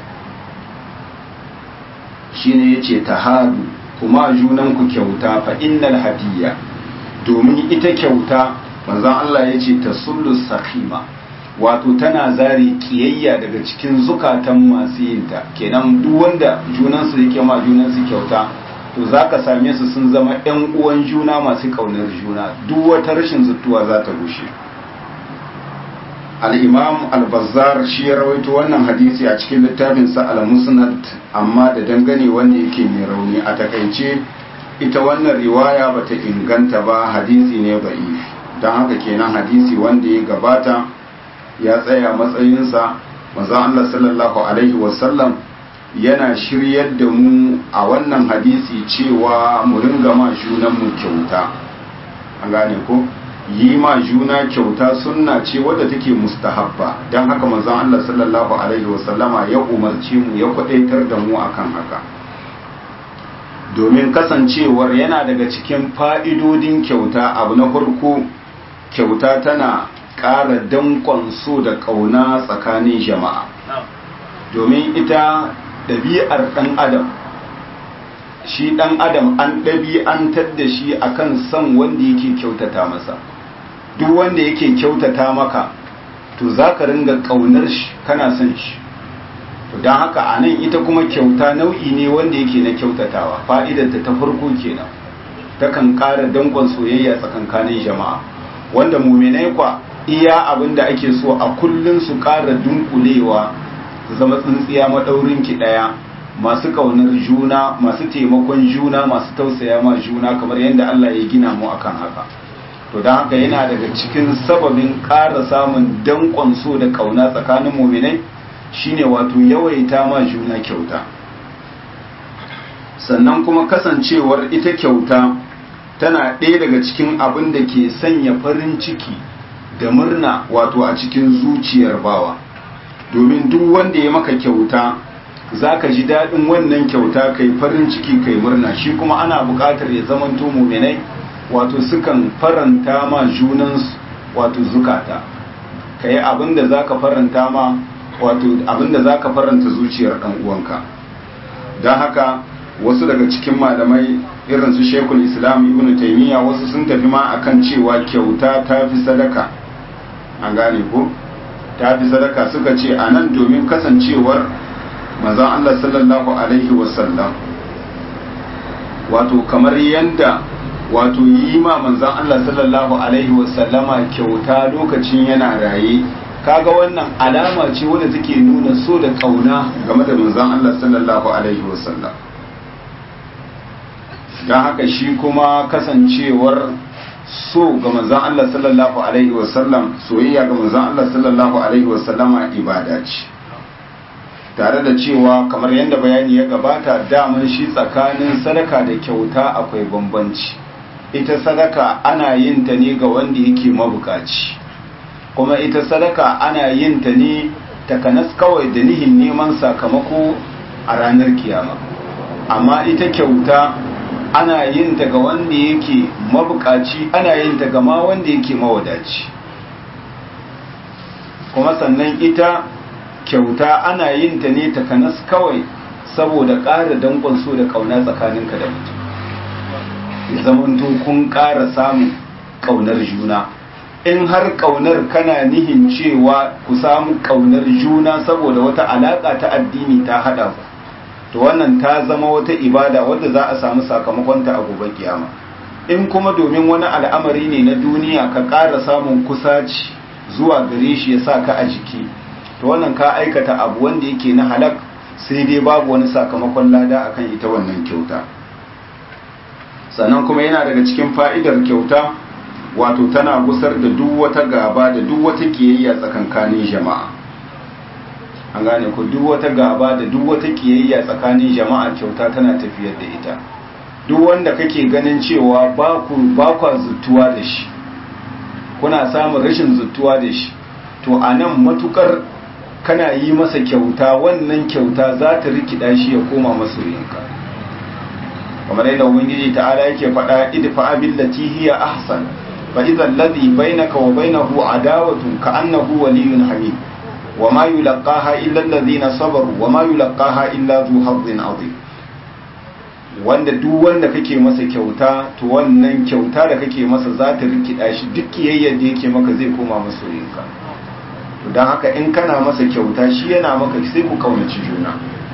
shi ne ya ce ta hadu kuma junanku kyauta fa innal hadiyya domin ita kyauta manzan Allah ya ce ta sullu sakima wato tana zare kiyayya daga cikin zukatan masu yinta kenan duk wanda junansu yake ma junansu kyauta to za ka same su sun zama 'yan uwan juna masu ƙaunar juna duk wata rashin zutuwa za ta rushe al'imam al-bazzar shi ya rawaito wannan hadisi a cikin littafinsa al-musnad amma da dangane wanda yake mai rauni a takaice ita wannan riwaya ba ta inganta ba hadisi ne ba'if don haka kenan hadisi wanda ya gabata ya tsaya matsayinsa maza Allah sallallahu alaihi wasallam yana shiryar da mu a wannan hadisi cewa mu ringa ma junanmu kyauta an gane ko yi ma juna kyauta sunna ce wadda take mustahabba don haka manzon Allah sallallahu alaihi wasallama ya umarci mu ya kwadaitar da mu akan haka domin kasancewar yana daga cikin fa'idodin kyauta abu na farko kyauta tana ƙara danƙon so da ƙauna tsakanin jama'a domin ita ɗabi'ar ɗan adam shi ɗan adam an ɗabi'antar da shi akan son wanda yake kyautata masa duk wanda yake kyautata maka to za ka ringa ƙaunar shi kana son shi to don haka a nan ita kuma kyauta nau'i ne wanda yake na kyautatawa fa'idarta ta farko kenan takan ƙara dangon soyayya tsakankanin jama'a wanda muminai kwa iya abin da ake so a kullum su ƙara dunkulewa su zama tsintsiya maɗaurin ki ɗaya masu ƙaunar juna masu taimakon juna masu tausaya ma juna kamar yadda Allah ya gina mu akan haka to don haka yana daga cikin sababin ƙara samun danƙon so da ƙauna tsakanin muminai shine wato yawaita ma juna kyauta sannan kuma kasancewar ita kyauta tana ɗaya daga cikin abin da ke sanya farin ciki da murna wato a cikin zuciyar bawa domin duk wanda ya maka kyauta za ka ji daɗin wannan kyauta kai farin ciki kai murna shi kuma ana buƙatar ya zamanto muminai wato sukan faranta ma junansu wato zukata ka yi abin da za ka faranta ma wato abin da za ka faranta zuciyar ɗan uwanka don haka wasu daga cikin malamai irin su shekul islam ibn taimiyya wasu sun tafi ma akan cewa kyauta ta fi sadaka an gane ko ta fi sadaka suka ce a nan domin kasancewar mazan allah sallallahu alaihi wasallam wato kamar yadda wato yi ma manzan Allah sallallahu Alaihi wasallama kyauta lokacin yana raye kaga wannan alama ce wadda take nuna so da kauna game da manzon Allah sallallahu alaihi wasallam don haka shi kuma kasancewar so ga manzon Allah sallallahu alaihi wasallam soyayya ga manzon Allah sallallahu alaihi wasallama ibada ce tare da cewa kamar yadda bayani ya gabata daman shi tsakanin sadaka da kyauta akwai bambanci ita sadaka ana yin ta ne ga wanda yake mabukaci kuma ita sadaka ana yin ta ne takanas kawai da nihin neman sakamako a ranar kiyama amma ita kyauta ana yin ta ga wanda yake mabukaci ana yin ta ga ma wanda yake mawadaci kuma sannan ita kyauta ana yin ta ne takanas kawai saboda ƙara danƙon so da ƙauna tsakaninka da mutum ya zamanto kun ƙara samun ƙaunar juna in har ƙaunar kana nihin cewa ku samu ƙaunar juna saboda wata alaƙa ta addini ta haɗa ku to wannan ta zama wata ibada wadda za a samu sakamakonta a gobe kiyama in kuma domin wani al'amari ne na duniya ka ƙara samun kusaci zuwa gare shi ya sa ka a jiki to wannan ka aikata abu wanda yake na halak sai dai babu wani sakamakon lada akan ita wannan kyauta sannan kuma yana daga cikin fa'idar kyauta wato tana gusar da duk wata gaba da duk wata kiyayya tsakankanin jama'a an gane ku duk wata gaba da duk wata kiyayya tsakanin jama'a kyauta tana tafiyar da ita duk wanda kake ganin cewa ba ku ba ku zuttuwa da shi kuna samun rashin zuttuwa da shi to anan matukar kana yi masa kyauta wannan kyauta za ta rikida shi ya koma masoyinka kamar yadda ubangiji ta'ala yake faɗa idfa billati hiya ahsan fa idza alladhi bainaka wa bainahu adawatun ka annahu waliyyun hamid wa ma yulqaha illa alladhina sabaru wa ma yulqaha illa dhu hazzin azim wanda duk wanda kake masa kyauta to wannan kyauta da kake masa za ta rikida shi duk kiyayyar da yake maka zai koma masoyinka to don haka in kana masa kyauta shi yana maka sai ku kaunaci juna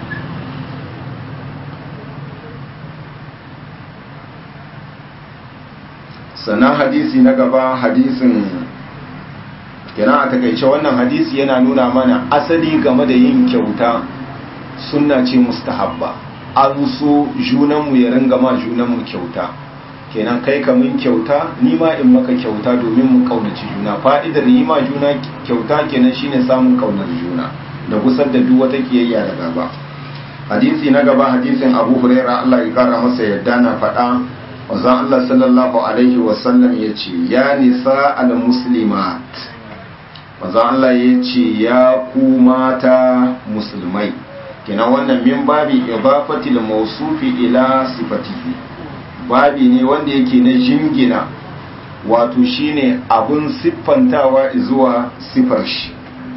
sannan hadisi na gaba hadisin kenan a takaice wannan hadisi yana nuna mana asali game da yin kyauta sunna ce mustahabba an so junanmu ya ringa ma junanmu kyauta kenan kai ka min kyauta ni ma in maka kyauta domin mu kaunaci juna fa'idar yi ma juna kyauta kenan shine samun kaunar juna da gusar da duk wata kiyayya da gaba hadisi na gaba hadisin Abu Huraira Allah ya kara masa yadda na faɗa wanzan Allah sallallahu alaihi wa sallam yace ya nisa al muslimat wanzan Allah yace ya ku mata musulmai kenan wannan min babi idafatil mawsufi ila sifatihi babi ne wanda yake na jingina wato shine abun siffantawa zuwa siffar shi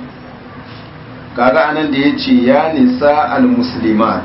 kaga anan da yace ya nisa almuslimat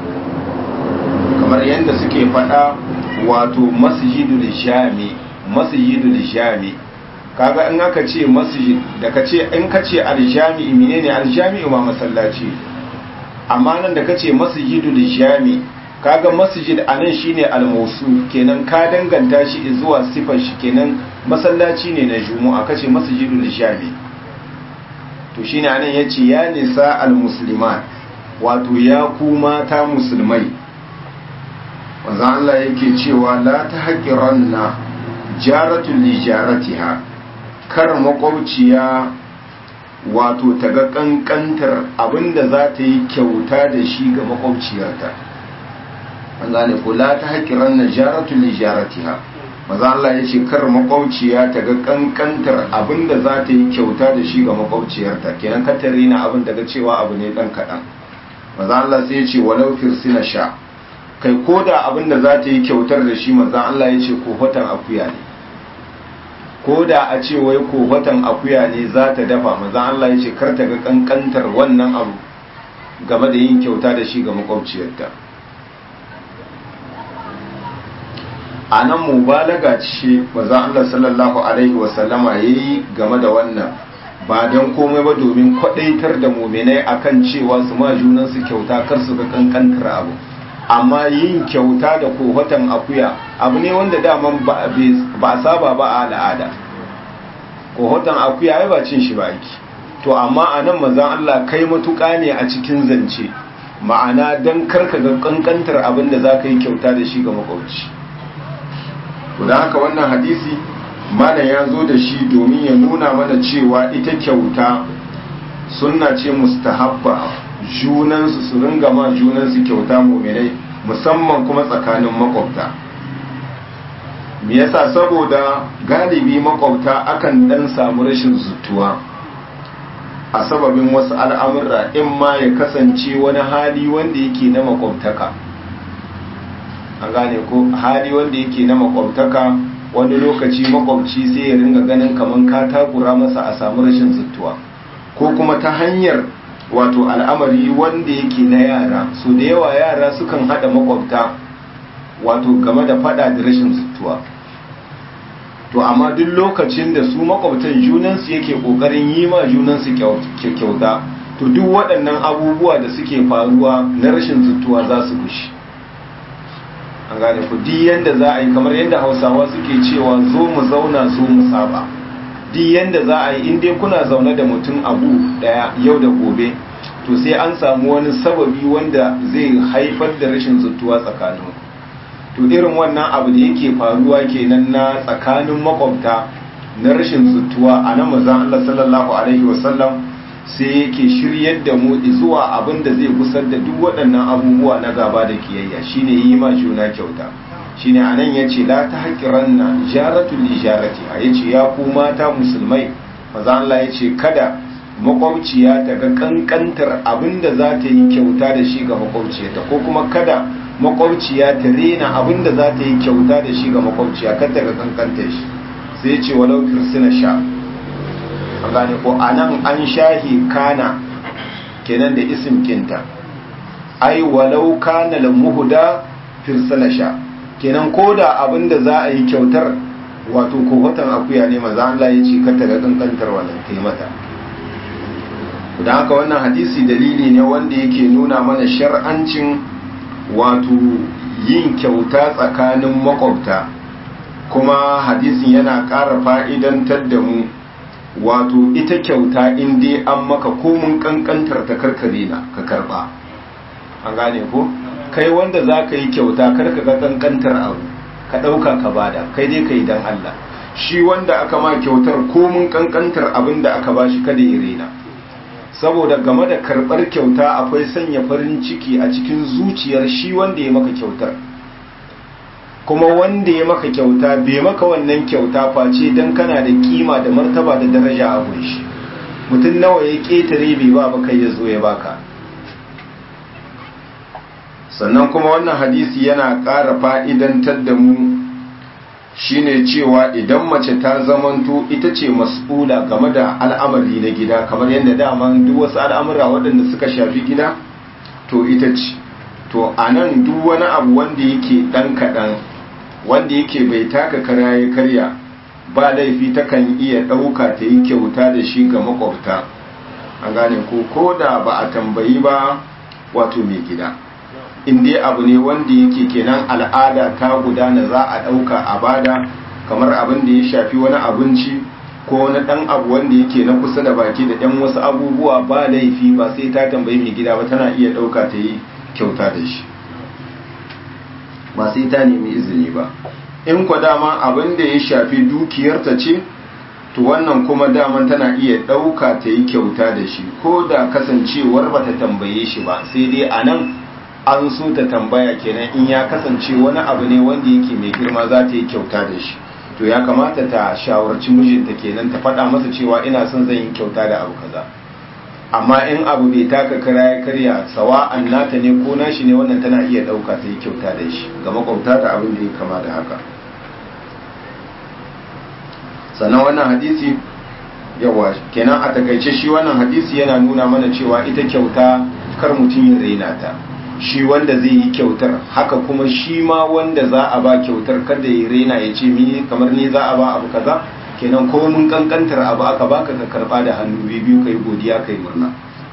kamar yadda suke faɗa wato masjidul jami masjidul jami kaga in aka ce masjid da kace in kace aljami menene aljami ma masallaci amma nan da kace masjidul jami kaga masjid anan shine al-mawsul kenan ka danganta shi zuwa sifar shi kenan masallaci ne na juma'a kace masjidul jami to shine anan yace ya nisa al-muslimat wato ya ku mata musulmai wanzan Allah yake cewa la tahqiranna jaratul li jaratiha kar makwabciya wato ta ga kankantar abinda za ta yi kyauta da shi ga makwabciyarta an gane ko la ta haƙiran na jaratu li jaratiha maza Allah ya ce kar makwabciya ta ga kankantar abinda za ta yi kyauta da shi ga makwabciyarta kenan ka tare na abin daga cewa abu ne dan kaɗan maza Allah sai ya ce walau firsina sha kai ko da abinda za ta yi kyautar da shi maza Allah ya ce kohatan akuya ne ko da a ce wai kohatan akuya ne za ta dafa maza Allah ya ce kar ta ga kankantar wannan abu game da yin kyauta da shi ga makwabciyarta a nan mubalaga ce maza Allah sallallahu alaihi wasallama ya yi game da wannan ba don komai ba domin kwadaitar da muminai akan cewa su ma junansu kyauta kar su ga kankantar abu amma yin kyauta da kohatan akuya abu ne wanda daman ba a saba ba a al'ada kohatan akuya ya ba cin shi ba aiki to amma a nan mazan Allah kai matuƙa ne a cikin zance ma'ana don karka ga kankantar abin da za ka yi kyauta da shi ga makwabci don haka wannan hadisi mana ya zo da shi domin ya nuna mana cewa ita kyauta sunna ce mustahabba junansu su ringa ma junansu kyauta muminai musamman kuma tsakanin makwabta me yasa saboda galibi makwabta akan dan samu rashin zutuwa a sababin wasu al'amurra in ma ya kasance wani hali wanda yake na makwabtaka an gane ko hali wanda yake na makwabtaka wani lokaci makwabci sai ya ringa ganin kaman ka takura masa a samu rashin zutuwa ko kuma ta hanyar wato al'amari wanda yake na yara so da yawa yara sukan hada makwabta wato game da fada da rashin zutuwa to amma duk lokacin da su makwabtan junansu yake kokarin yi ma junansu kyauta to duk waɗannan abubuwa da suke faruwa na rashin zutuwa za su gushi an gane ku duk yanda za a yi kamar yadda hausawa suke cewa zo mu zauna zo mu saba duk yanda za a yi in dai kuna zaune da mutum abu daya yau da gobe to sai an samu wani sababi wanda zai haifar da rashin zutuwa tsakanin to irin wannan abu da yake faruwa kenan na tsakanin makwabta na rashin zutuwa a nan mazan Allah sallallahu alaihi wasallam sai yake shiryar da mu zuwa abin da zai kusar da duk waɗannan abubuwa na gaba da kiyayya shine yi ma juna kyauta shine anan yace la ta haqiranna jaratul lijarati a yace ya ku mata musulmai maza Allah yace kada makwabciya ta ga kankantar abinda za ta yi kyauta da shi ga makwabciyarta ko kuma kada makwabciya ta rena abinda za ta yi kyauta da shi ga makwabciya kada ga kankantar shi sai yace walau kirsina sha an gane ko anan an shahi kana kenan da isim kinta ai walau kana lamuhuda firsala sha kenan ko da abin da za a yi kyautar wato kohatan akuya ne maza Allah ya ce kata ga kankantar wannan kai mata da haka wannan hadisi dalili ne wanda yake nuna mana shar'ancin wato yin kyauta tsakanin makwabta kuma hadisin yana ƙara fa'idantar da mu wato ita kyauta in dai an maka komun kankantar ta karkare na ka karba an gane ko kai wanda za ka yi kyauta karka ga kankantar abu ka ɗauka ka bada kai dai ka yi don Allah shi wanda aka ma kyautar komun kankantar abin da aka bashi kada ya rena saboda game da karɓar kyauta akwai sanya farin ciki a cikin zuciyar shi wanda ya maka kyautar kuma wanda ya maka kyauta bai maka wannan kyauta face don kana da kima da martaba da daraja a gunshi mutum nawa ya ƙetare bai ba baka ya zo ya baka sannan kuma wannan hadisi yana ƙara fa'idantar da mu shine cewa idan mace ta zamanto ita ce mas'ula game da al'amari na gida kamar yadda daman duk wasu al'amura waɗanda suka shafi gida to ita ce to a nan duk wani abu wanda yake ɗan kaɗan wanda yake bai taka kara ya karya ba laifi takan iya ɗauka ta yi kyauta da shi ga makwabta an gane ko ko da ba a tambayi ba wato mai gida in dai abu ne wanda yake kenan al'ada ta gudana za a ɗauka a bada kamar abin da ya shafi wani abinci ko wani ɗan abu wanda yake na kusa da baki da ɗan wasu abubuwa ba laifi ba sai ta tambayi mai gida ba tana iya ɗauka ta yi kyauta da shi ba sai ta nemi izini ba in kwa dama abin da ya shafi dukiyarta ce to wannan kuma daman tana iya ɗauka ta yi kyauta da shi ko da kasancewar ba ta tambaye shi ba sai dai a nan an so ta tambaya kenan in ya kasance wani abu ne wanda yake mai girma za ta yi kyauta da shi to ya kamata ta shawarci mijinta kenan ta faɗa masa cewa ina son zan yi kyauta da abu kaza amma in abu bai taka kara ya karya sawa'an nata ne ko nashi ne wannan tana iya ɗauka ta yi kyauta da shi ga makwabta ta abin da ya kama da haka sannan wannan hadisi yawa kenan a takaice shi wannan hadisi yana nuna mana cewa ita kyauta kar mutum ya raina ta shi wanda zai yi kyautar haka kuma shi ma wanda za a ba kyautar kada ya raina ya ce mini kamar ni za a ba abu kaza kenan ko mun kankantar abu aka baka ka karba da hannu biyu kai godiya kai murna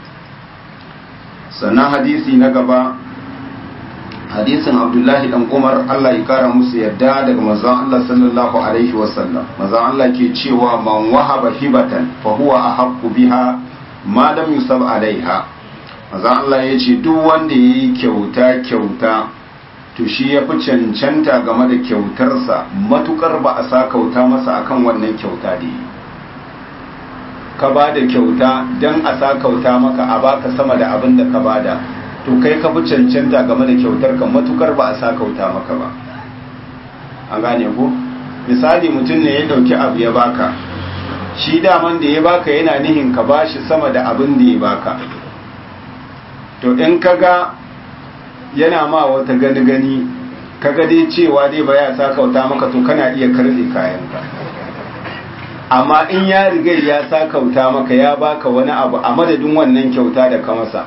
sannan hadisi na gaba hadisin abdullahi dan umar allah ya kara musu yadda daga manzon allah sallallahu alaihi wasallam manzon allah ke cewa man wahaba hibatan fa huwa ahaqqu biha malam yusuf alaiha maza Allah ya ce duk wanda ya yi kyauta kyauta to shi ya fi cancanta game da kyautarsa matukar ba a sa kauta masa akan wannan kyauta da yi ka ba da kyauta don a sa kauta maka a baka sama da abin da ka bada to kai ka fi cancanta game da kyautar ka matukar ba a sa kauta maka ba an gane ko misali mutum ne ya dauki abu ya baka shi daman da ya baka yana nihin ka bashi sama da abin da ya baka to in kaga yana ma wata gani gani kaga dai cewa dai ba ya sa kauta maka to kana iya karbe kayanka amma in ya riga ya sa kauta maka ya baka wani abu a madadin wannan kyauta da ka masa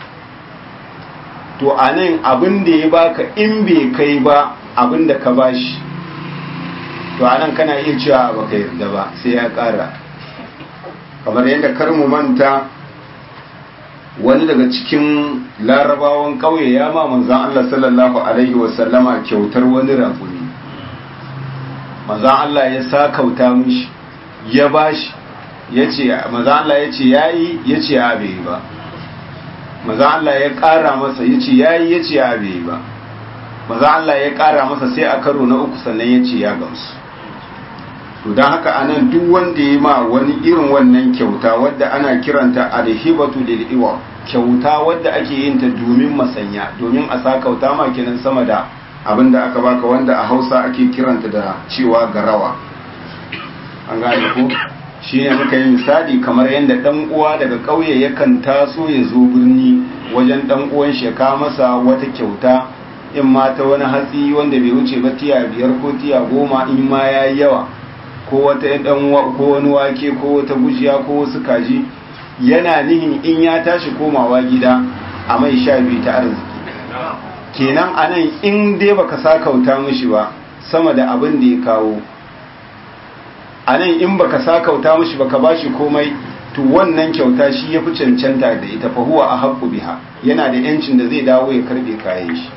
to a nan abin da ya baka in bai kai ba abin da ka bashi to a nan kana iya cewa baka yarda ba sai ya kara kamar yadda kar mu manta wani daga cikin larabawan ƙauye ya ma manzan Allah sallallahu alaihi wasallama kyautar wani raguni manzan Allah ya sa kauta mishi ya bashi ya ce manzan Allah ya ce yayi ya ce ya bai ba manzan Allah ya ƙara masa ya ce yayi ya ce ya bai ba manzan Allah ya ƙara masa sai a karo na uku sannan ya ce ya gamsu to don haka anan duk wanda ya ma wani irin wannan kyauta wadda ana kiranta alhibatu lil iwa kyauta wadda ake yin ta domin masanya domin a sa kauta ma kenan sama da abin da aka baka wanda a Hausa ake kiranta da cewa garawa an gane ko shine muka yi misali kamar yadda dan uwa daga ƙauye yakan taso ya zo birni wajen dan uwan shi ya kawo masa wata kyauta in ma ta wani hatsi wanda bai wuce ba tiya biyar ko tiya goma in ma yayi yawa ko wata dan ko wani wake ko wata gujiya ko wasu kaji yana nihin in ya tashi komawa gida a mai sha biyu ta arziki kenan anan in dai baka sakauta mishi ba sama da abin da ya kawo anan in baka sakauta mishi baka bashi komai to wannan kyauta shi ya fi cancanta da ita fa huwa ahaqqu biha yana da yancin da zai dawo ya karbe kayan shi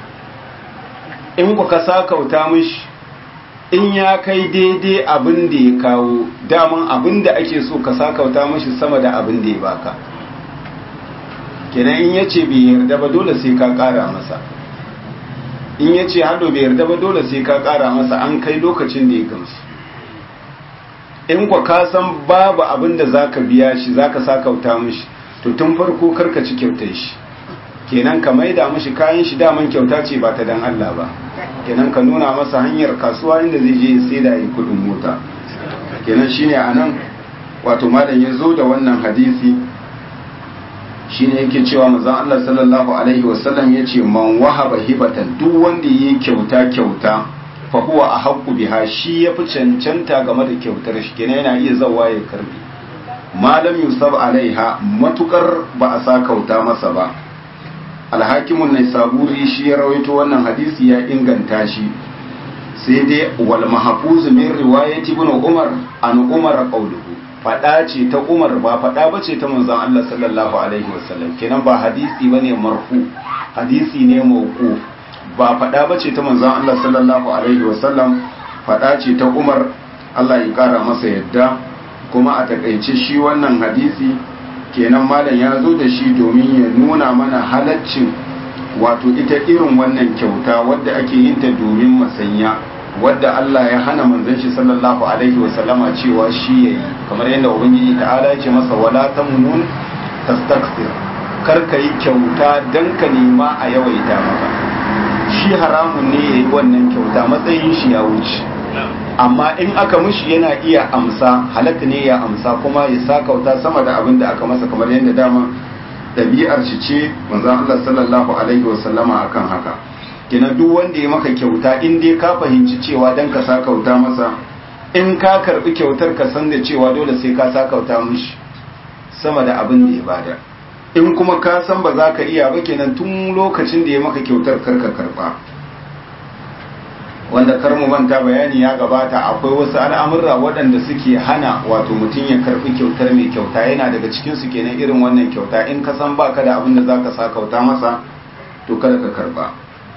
in ku ka sakauta mishi in ya kai daidai abin da ya kawo daman abin da ake so ka sakauta mashi sama da abin da ya baka kenan in ya ce bai yarda ba dole sai ka kara masa in ya ce hado bai yarda ba dole sai ka kara masa an kai lokacin da ya gamsu in kwa ka san babu abin da za ka biya shi za ka sakauta mashi to tun farko karka ci kyautar shi kenan ka maida mashi kayan shi daman kyauta ce ba ta dan Allah ba kenan ka nuna masa hanyar kasuwa inda zai je sai da yi kudin mota kenan shine anan wato malam ya zo da wannan hadisi shine yake cewa manzon Allah sallallahu alaihi wasallam yace man wahaba hibatan duk wanda yayi kyauta kyauta fa huwa ahqqu biha shi yafi cancanta game da kyautar shi kenan yana iya zawa ya karbi malam yusab alaiha matukar ba a sa kauta masa ba alhakimun ne saburi shi ya rawaito wannan hadisi ya inganta shi sai dai wal mahfuz min riwayati ibn umar an umar qawluhu fada ce ta umar ba fada bace ta manzon Allah sallallahu alaihi wasallam kenan ba hadisi bane marfu hadisi ne mauquf ba fada bace ta manzon Allah sallallahu alaihi wasallam fada ce ta umar Allah ya kara masa yadda kuma a takaice shi wannan hadisi kenan malam ya zo da shi domin ya nuna mana halaccin wato ita irin wannan kyauta wadda ake yin ta domin masanya wadda Allah ya hana manzon shi sallallahu alaihi wa sallama cewa shi yayi kamar yadda ubangiji ta'ala ya ce masa wala tamnun tastakthir kar ka yi kyauta dan ka nema a yawaita maka shi haramun ne yayi wannan kyauta matsayin shi ya wuce amma in aka mushi yana iya amsa halatta ne ya amsa kuma ya sakauta sama da abin da aka masa kamar yadda dama ɗabi'ar shi ce manzon Allah sallallahu alaihi wasallama akan haka kina duk wanda ya maka kyauta in dai ka fahimci cewa dan ka sakauta masa in ka karbi kyautar ka san da cewa dole sai ka sakauta mushi sama da abin da ya bada in kuma ka san ba za ka iya ba kenan tun lokacin da ya maka kyautar karka karba wanda kar mu manta bayani ya gabata akwai wasu al'amurra waɗanda suke hana wato mutum ya karɓi kyautar mai kyauta yana daga cikin su kenan irin wannan kyauta in ka san baka da abin da zaka sa kauta masa to kada ka karba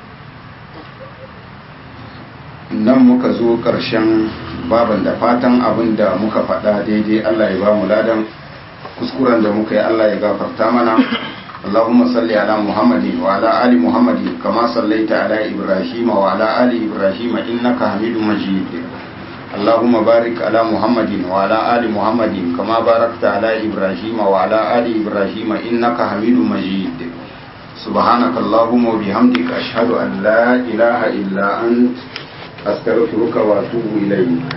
nan muka zo ƙarshen baban da fatan abin da muka faɗa daidai Allah ya ba mu ladan kuskuren da muka yi Allah ya gafarta mana اللهم صل على محمد وعلى آل محمد كما صليت على إبراهيم وعلى آل إبراهيم إنك حميد مجيد اللهم بارك على محمد وعلى آل محمد كما باركت على إبراهيم وعلى آل إبراهيم إنك حميد مجيد سبحانك اللهم وبحمدك أشهد أن لا إله إلا أنت أستغفرك وأتوب إليك